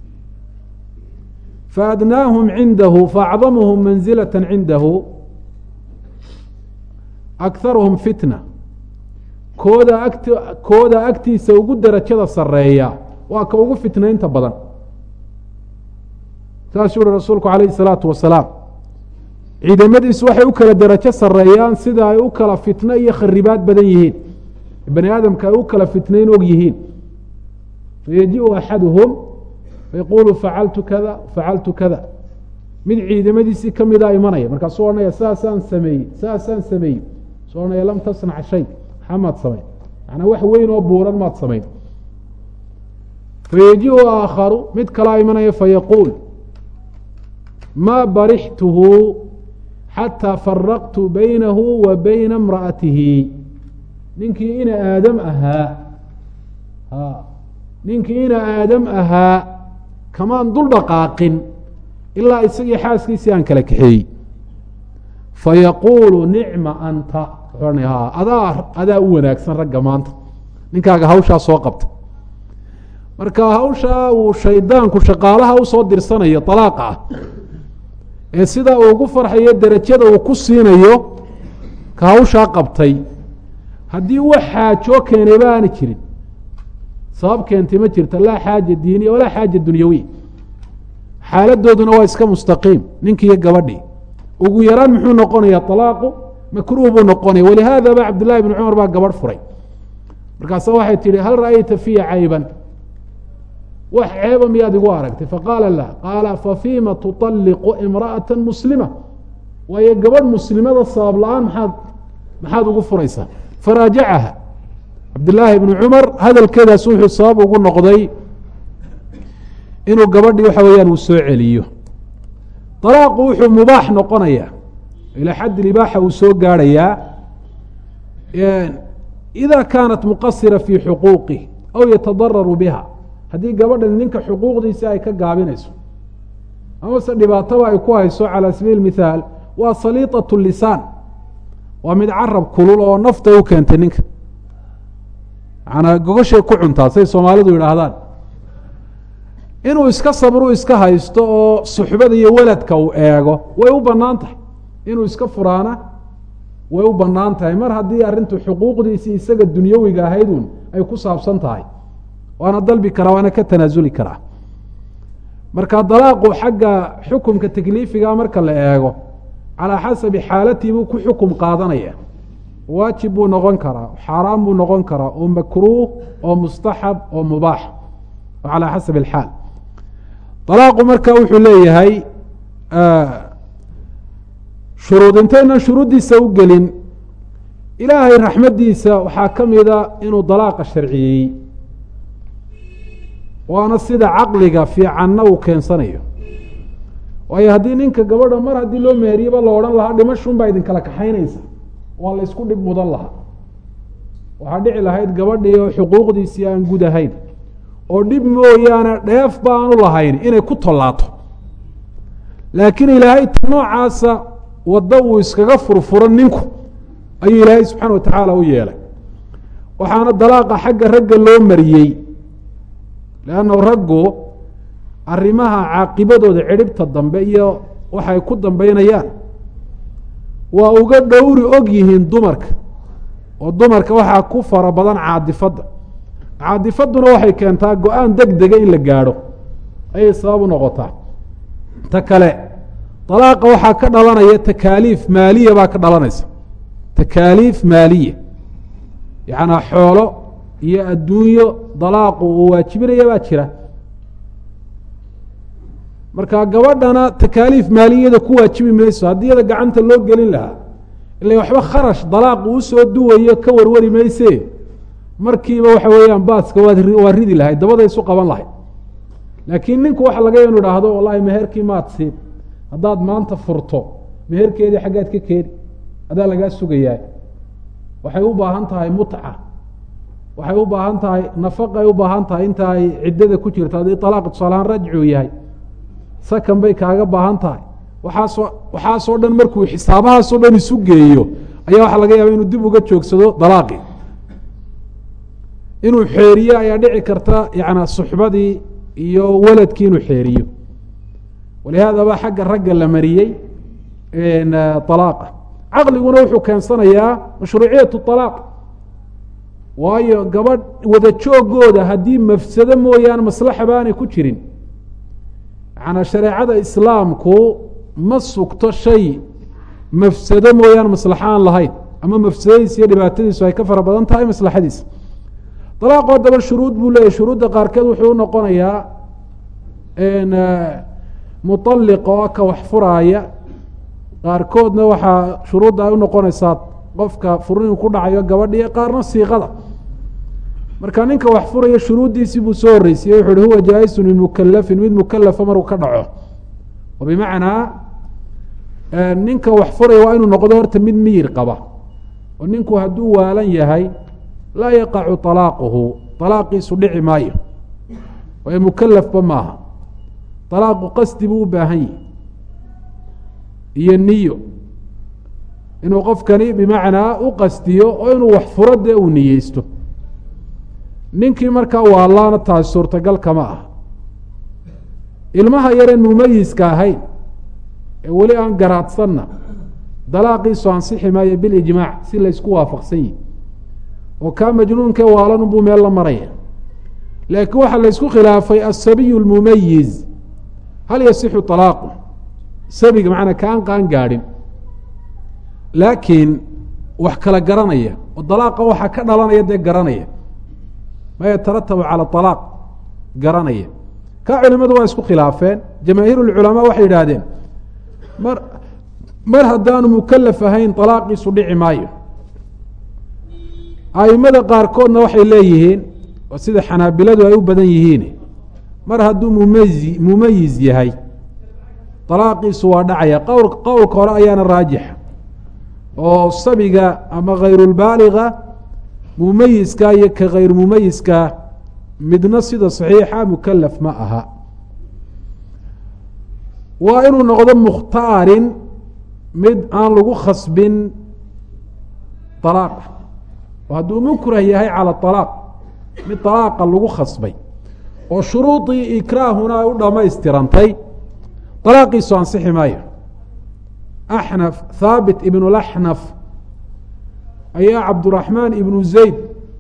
faadnaahum cindahu faacdamuhum manzilaة cindahu akharuhum fitna kooda agt kooda agtiisa ugu derajada sareeya waa ka ugu fitnaynta badan saasuu uhi rasuulku calayhi الsalaatu wasalaam ciidamadiisu waxay u kala derajo sareeyaan sida ay u kala fitno iyo kharibaad badan yihiin bani aadamka ay u kala fitnayn og yihiin fayaji-u axaduhum fayaquulu facaltu kada facaltu kada mid ciidamadiisii kamida imanaya markaasuu odhanaya saasaan sameeyey saasaan sameeyey suu odhanaya lam tasnac shay maxaa maad samayn macnaa wax weyn oo buuran maad samayn fayaji-u aakharu mid kalaa imanaya fayaquul maa barixtuhu xataa faraqtu baynahu wa bayna imra'atihi ninkii ina aadam ahaa ninkii ina aadam ahaa kamaan dul dhaqaaqin ilaa isagii xaaskiisii aan kala kaxeeyey fayaquulu nicma anta wuxuu adaa adaa u wanaagsan ragga maanta ninkaaga hawshaa soo qabta marka hawshaa uu shaydaanku shaqaalaha usoo dirsanayo alaaqa ah ee sidaa uu ugu farxayo derajada uu ku siinayo ka hawshaa qabtay haddii wax xaajoo keenayba aana jirin sabab keentay ma jirta laa xaaja diiniya walaa xaaja dunyawiya xaaladooduna waa iska mustaqiim ninkiiyo gabadhii ugu yaraan muxuu noqonaya alaaqu makruuh buu noqonaya walihaada ba cabdillahi bn cumar baa gabadh furay markaasa waxay tihi hal ra'ayta fiya cayban wax ceeba miyaad igu aragtay faqaala la qaala fafiima tuطalliqu imra'ata muslima waayo gabadh muslimada sabab la-aan maxaad maxaad ugu furaysaa faraajacaha cabdillaahi bni cumar hadalkeedaas wuxuu sabab ugu noqday inuu gabadhii waxa weeyaan uu soo celiyo alaaqu wuxuu mubaax noqonayaa ilaa xadd libaaxa uu soo gaarhayaa ida kaanat muqasira fii xuquuqih aw yatadararu biha haddii gabadhan ninka xuquuqdiisa ay ka gaabinayso amase dhibaataba ay ku hayso calى sabiil mithaal waa saliiطaة lisaan waa mid carab kulul oo nafta u keentay ninka manaa gogoshay ku cuntaa say soomaalidu yidhaahdaan inuu iska sabru iska haysto oo suxbada iyo weladka uu eego way u banaan tahay inuu iska furaana way u banaan tahay mar haddii arrintu xuquuqdiisii isaga dunyawiga ahaydun ay ku saabsan tahay waana dalbi karaa waana ka tanaasuli karaa marka dalaaqu xagga xukumka takliifiga marka la eego calaa xasabi xaalatii buu ku xukum qaadanaya waajib buu noqon karaa xaaraan buu noqon karaa oo makruuh oo mustaxab oo mubaax oo calaa xasabi alxaal dalaaqu marka wuxuu leeyahay shuruud intaynan shuruuddiisa u gelin ilaahay raxmaddiisa waxaa ka mida inuu dalaaqa sharciyeeyey waana sida caqliga fiicanna uu keensanayo waayo haddii ninka gabadha mar haddii loo meheriyaba la odhan lahaa dhimashun baa idinkala kaxaynaysa waa la ysku dhib mudan lahaa waxaa dhici lahayd gabadhii oo xuquuqdiisii aan gud ahayn oo dhib mooyaane dheef baanu lahayn inay ku tollaato laakiin ilaahay ta noocaasa waddo uu iskaga furfuro ninku ayuu ilaahay subxaana wa tacaala u yeelay waxaana dalaaqa xagga ragga loo mariyey leanna raggu arrimaha caaqibadooda cidhibta dambe iyo waxay ku dambeynayaan waa uga dhowri og yihiin dumarka oo dumarka waxaa ku fara badan caadifadda caadifadduna waxay keentaa go-aan deg dega in la gaadho ayay sabab u noqotaa ta kale dalaaqa waxaa ka dhalanaya takaaliif maaliya baa ka dhalanaysa takaaliif maaliya yacnaa xoolo iyo adduunyo dalaaqu uu waajibinaya baa jira marka gabadhana takaaliif maaliyada ku waajibi mayso haddii iyada gacanta loo gelin lahaa ila waxba kharash dalaaq uu soo duwayo ka warwari mayse markiiba waxa weeyaan baaska waad waa ridi lahayd dabada isu qaban lahayd laakiin ninku waxa laga inu idhaahdo wallahi meherkii maad siin haddaad maanta furto meherkeedii xaggaad ka keeni adaa lagaa sugayaa waxay u baahan tahay mutca waxay u baahan tahay nafaqay u baahan tahay inta ay ciddada ku jirto haddii alaaq tusaalahaan rajcuu yahay sakan bay kaaga baahan tahay waxaasoo waxaasoo dhan markuu xisaabahaasoo dhan isu geeyo ayaa waxaa laga yaaba inuu dib uga joogsado dalaaqii inuu xeeriyo ayaa dhici karta yana suxbadii iyo waladkii inuu xeeriyo walihaadaba xagga ragga la mariyey alaaqa caqliguna wuxuu keensanayaa mashruuciyatu alaaq waayo gabadh wada joogooda haddii mafsado mooyaane maslaxa baanay ku jirin yanaa shareecada islaamku ma sugto shay mafsado mooyaane maslaxa aan lahayn ama mafsadadiisa iyo dhibaatadiisu ay ka fara badan tahay maslaxadiisa dalaaqoo daba shuruud buu leeyahy shuruudda qaarkeed wuxuu u noqonayaa mualiq oo ka wax furaaya qaarkoodna waxaa shuruudda ay u noqonaysaa qofka furniin ku dhacayo gabadhiyo qaarna siiqada marka ninka wax furaya shuruuddiisii buu soo horreysiyey wuxu uhi huwa jaa-isun min mukalafin mid mukalafa maruu ka dhaco oo bimacnaa ninka wax furaya waa inuu noqdo horta mid miyir qaba oo ninku hadduu waalan yahay laa yaqacu alaaquhu alaaqiisu dhici maayo waayo mukalafba maaha alaaqu qasdi buu u baahan yihi iyo niyo inuu qofkani bimacnaa u qastiyo oo inuu wax furo dee uu niyeysto ninkii markaa waalaana taasi suurtagal kama ah ilmaha yareen mumayiska ahayn ee weli aan garaadsanna dalaaqiisu ansixi maayo bilijmaac si laysku waafaqsan yihi oo kaa majnuunkee waalan buu meel la maraya laakiin waxaa laysku khilaafay asabiyu lmumayiz hal yasixu alaaqu sabiga macnaa kaan qaan gaadhin laakiin wax kala garanaya oo dalaaqa waxaa ka dhalanaya dee garanaya ma yataratabu cala alaaq garanaya kaa culimadu waa isku khilaafeen jamaahiir lculamaa waxay yidhaahdeen mar mar haddaanu mukalaf ahayn alaaqiisu dhici maayo aimada qaarkoodna waxay leeyihiin oo sida xanaabiladu ay u badan yihiin mar hadduu mumayi mumayiz yahay dalaaqiisu waa dhacaya qowl qowlka hore ayaana raajixa oo sabiga ama khayrulbaaliga mumayiska iyo ka khayr mumayiska midna sida saxiixa mukalaf ma aha waa inuu noqdo mukhtaarin mid aan lagu khasbin alaaqa oo hadduu mukrah yahay cala alaaq mid alaaqa lagu khasbay oo shuruudii ikraahuna ay u dhammaystirantay alaaqiisu ansixi maayo axnaf thaabit ibnu laxnaf ayaa cabduraxmaan ibnu zayd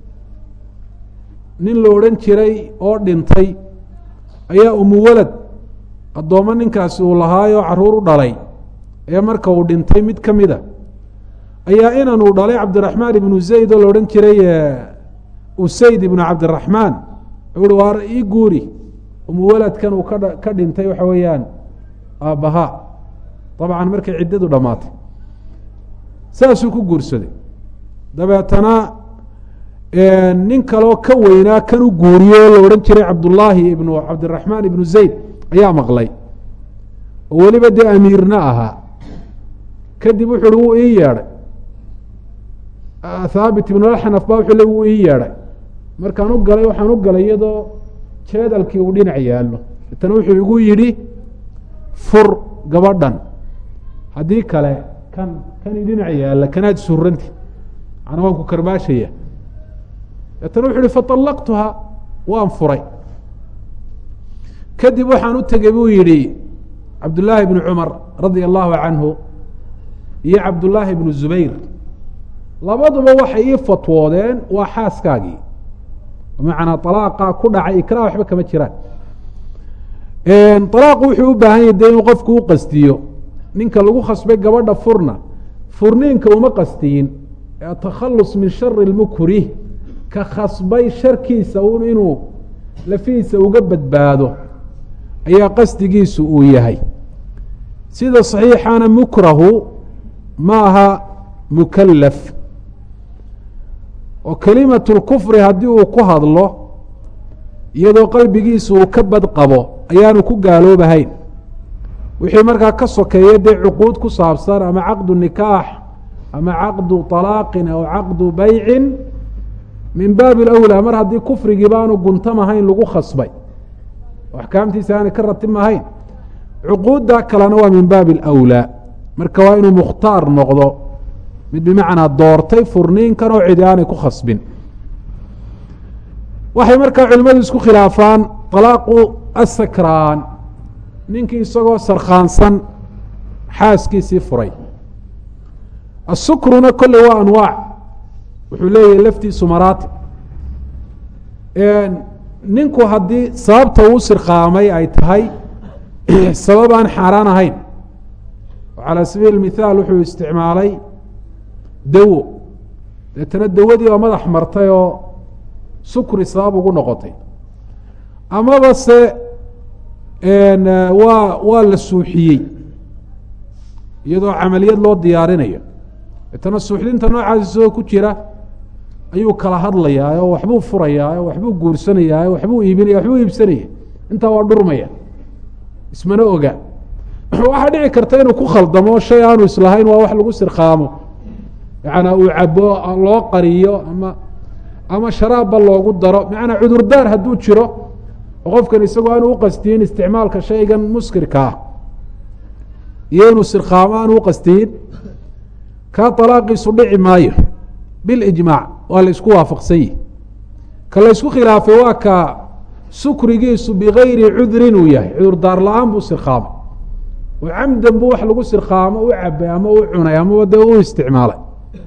nin la odhan jiray oo dhintay ayaa umuwalad addoommo ninkaasi uu lahaayoo caruur u dhalay ee marka uu dhintay mid ka mida ayaa inanuu dhalay cabdiraxmaan ibnu zayd oo la odhan jiray usayd ibnu cabdiraxmaan uhi waar ii guuri umuwaladkan uu ka ka dhintay waxa weeyaan aabbahaa dabcan markay ciddadu dhammaatay saasuu ku guursaday dabeetana nin kaloo ka weynaa kan u guuriyo oo la odhan jiray cabdullaahi ibnu cabdiraxmaan ibnu zayd ayaa maqlay oo weliba dee amiirna ahaa kadib wuxu uhi wuu ii yeedhay thaabit ibnu laxnaf ba wuxuu le wuu ii yeedhay markaan u galay waxaan u galay iyadoo jeedalkii uu dhinac yaallo deetana wuxuu igu yidhi fur gabadhan haddii kale kan kani dhinac yaalla kanaad suranti macnaa waan ku karbaashaya deetana wuxu uhi faطallaqtuha waan furay kadib waxaan u tegey buu yidhi cabdullaahi bnu cumar radia allahu canhu iyo cabdullaahi bnu zubayr labaduba waxay ii fatwoodeen waa xaaskaagii bimacnaa alaaqa ku dhacay ikra waxba kama jiraan alaaqu wuxuu u baahan yahy dee inuu qofku u qastiyo ninka lagu khasbay gabadha furna furniinka uma qastiyin atakhalus min shari lmukrih ka khasbay sharkiisa un inuu lafihiisa uga badbaado ayaa qasdigiisu uu yahay sida saxiixana mukrahu ma aha mukalaf oo kelimatu lkufri haddii uu ku hadlo iyadoo qalbigiisu uu ka bad qabo ayaanu ku gaaloobahayn wixii markaa ka sokeeya dee cuquud ku saabsan ama caqdu nikaax ama caqdu طalaaqin aw caqdu baycin min baabi اlأwlى mar haddii kufrigii baanu guntamahayn lagu khasbay oo axkaamtiisa aanay ka ratibmahayn cuquudda kalena waa min baabi اlأwlى marka waa inuu mukhtaar noqdo mid bimacnaa doortay furniinkan oo cidi aanay ku khasbin waxay markaa culimmadu isku khilaafaan طalaaqu asakraan ninkii isagoo sarkhaansan xaaskiisii furay asukruna kolley waa anwaac wuxuu leeyahay laftiisu maraatib ninku haddii sababta uu sirkaamay ay tahay sabab aan xaaraan ahayn calى sabiil mithaal wuxuu isticmaalay dawo deetana dawadii baa madax martay oo sukri sabab ugu noqotay amaba se waa waa la suuxiyey iyadoo camaliyad loo diyaarinayo deetana suuxdinta noocaas isagoo ku jira ayuu kala hadlayaa oo waxbuu furayaa oo waxbuu guursanayaa waxbuu iibinaya waxbuu iibsanaya intaa waa dhurmaya ismana oga waxaa dhici karta inuu ku khaldamo shay aanu islahayn waa wax lagu sirkaamo yaana uu cabo loo qariyo ama ama sharaabba loogu daro macanaa cudurdaar hadduu jiro oo qofkan isagoo aanu uqastiyin isticmaalka shaygan muskirka ah iyo inuu sirkaamo aanu uqastiyin kaa alaaqiisu dhici maayo bilijmaac waa la isku waafaqsan yihi ka la ysku khilaafay waa ka sukrigiisu bigayri cudrin uu yahay cudurdaar la-aan buu sirkaamay oo camdan buu wax lagu sirkaamo u cabay ama u cunay amaba dee u isticmaalay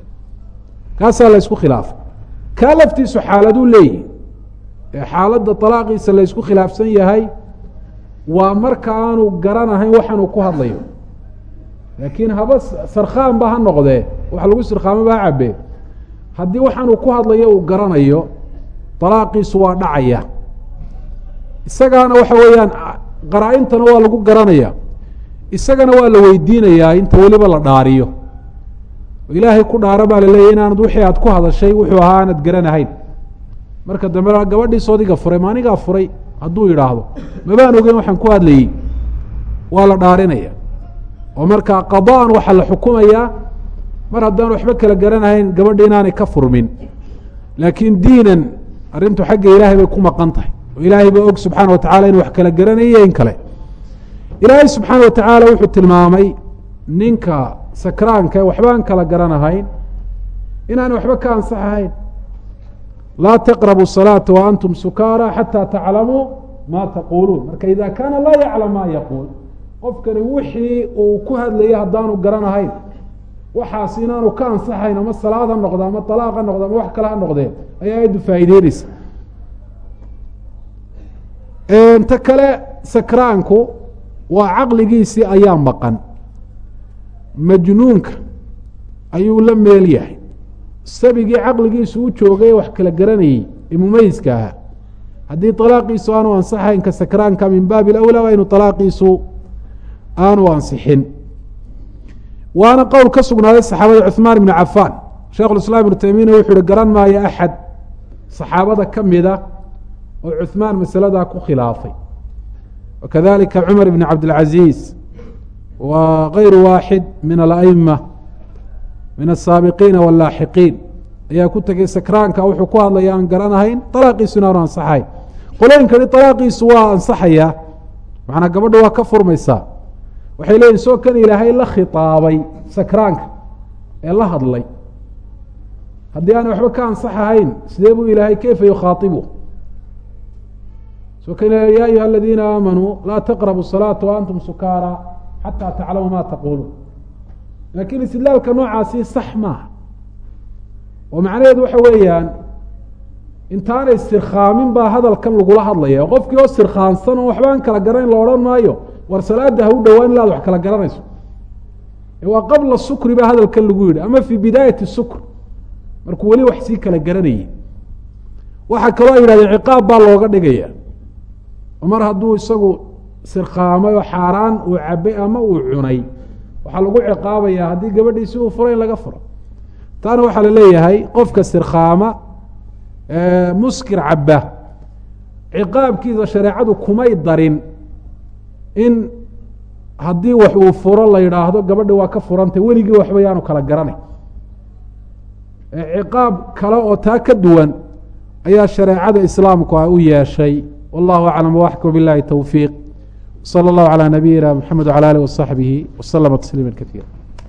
kaasaa la ysku khilaafay kaa laftiisu xaaladuu leeyihi ee xaaladda alaaqiisa la ysku khilaafsan yahay waa marka aanu garanahayn waxaanuu ku hadlayo laakiin haba sarkhaan ba ha noqdee wax lagu sirkaamo ba ha cabee haddii waxaanuu ku hadlayo uu garanayo alaaqiisu waa dhacaya isagaana waxa weeyaan qaraa-intana waa lagu garanaya isagana waa la weydiinayaa inta weliba la dhaariyo ilaahay ku dhaaro baa laleeyahy inaanad wixii aad ku hadashay wuxuu ahaa aanad garanahayn marka dambe gabadhiis odiga furay ma anigaa furay hadduu yidhaahdo mabaan ogeyn waxaan ku hadlayey waa la dhaarinaya oo marka qadaan waxaa la xukumayaa mar haddaan waxba kala garanahayn gabadhi inaanay ka furmin laakiin diinan arrintu xagga ilaahay bay ku maqan tahay oo ilaahay baa og subxaana wa tacala inu wax kala garanayo in kale ilaahay subxaana wa tacaala wuxuu tilmaamay ninka sakraanka waxbaan kala garanahayn inaanay waxba ka ansaxahayn laa taqrabu salaata wa antum sukaara xataa taclamuu maa taquuluun marka ida kaana laa yaclam maa yaquul qofkani wixii uu ku hadlayay haddaanu garanahayn waxaas inaanu ka ansaxayn ama salaad ha noqdo ama alaaq ha noqdo ama wax kale ha noqdee ayaa ayaddu faa'iideyneysa ta kale sakraanku waa caqligiisii ayaa maqan majnuunka ayuu la meel yahay sabigii caqligiisu u joogay wax kala garanayey ee mumayiska ahaa haddii alaaqiisu aanu ansaxayn ka sakraanka min baabi alawlaa waa inu alaaqiisu aanu ansixin waana qowl ka sugnaaday saxaabada cuثmaan ibnu cafaan sheikh islaam ibnu taymiyana wuxu uhi garan maayo axad saxaabada ka mida oo cuثmaan masaladaa ku khilaafay wakadalika cumar ibn cabdilcaziiz wa kayru waaxid min alaima min asaabiqiina wallaaxiqiin ayaa ku tegay sakraanka wuxuu ku hadlaya aan garanahayn dalaaqiisu inaanu ansaxayn qolooyinkani alaaqiisu waa ansaxayaa macnaa gabadha waa ka furmaysaa waxay leeyihin soo kan ilaahay la khitaabay sakraanka ee la hadlay haddii aanay waxba ka ansaxahayn sidee buu ilaahay keyfa yukhaaibu soo kan ya ayuha aladiina aamanuu laa taqrabu salaata waantum sukaara xataa taclamu ma taquuluun laakiin istidlaalka noocaasi sax maaha oo macnaheedu waxa weeyaan intaanay sirkhaamin baa hadalkan lagula hadlaya oo qofkii oo sirkhaansan oo waxbaan kala garanayn la odhan maayo war salaada ha u dhowaan ilaad wax kala garanayso waa qabla sukri baa hadalkan lagu yidhi ama fii bidaayati sukr markuu weli wax sii kala garanayay waxaa kaloo ay yidhahdeen ciqaab baa looga dhigaya oo mar hadduu isagu sirkhaamay oo xaaraan uu cabay ama uu cunay waxaa lagu ciqaabayaa haddii gabadhiisi uu furo in laga furo taana waxaa la leeyahay qofka sirkhaama muskir cabba ciqaabkiisa shareecadu kumay darin in haddii wax uu furo la yidhaahdo gabadha waa ka furantay weligii waxba yaanu kala garanay ciqaab kale oo taa ka duwan ayaa shareecada islaamku a u yeeshay wallahu aclam waxkum bilahi towfiiq salى اllahu calى nabiyina mxamed wعalى alih waصaxbihi waslama tasliima kaiira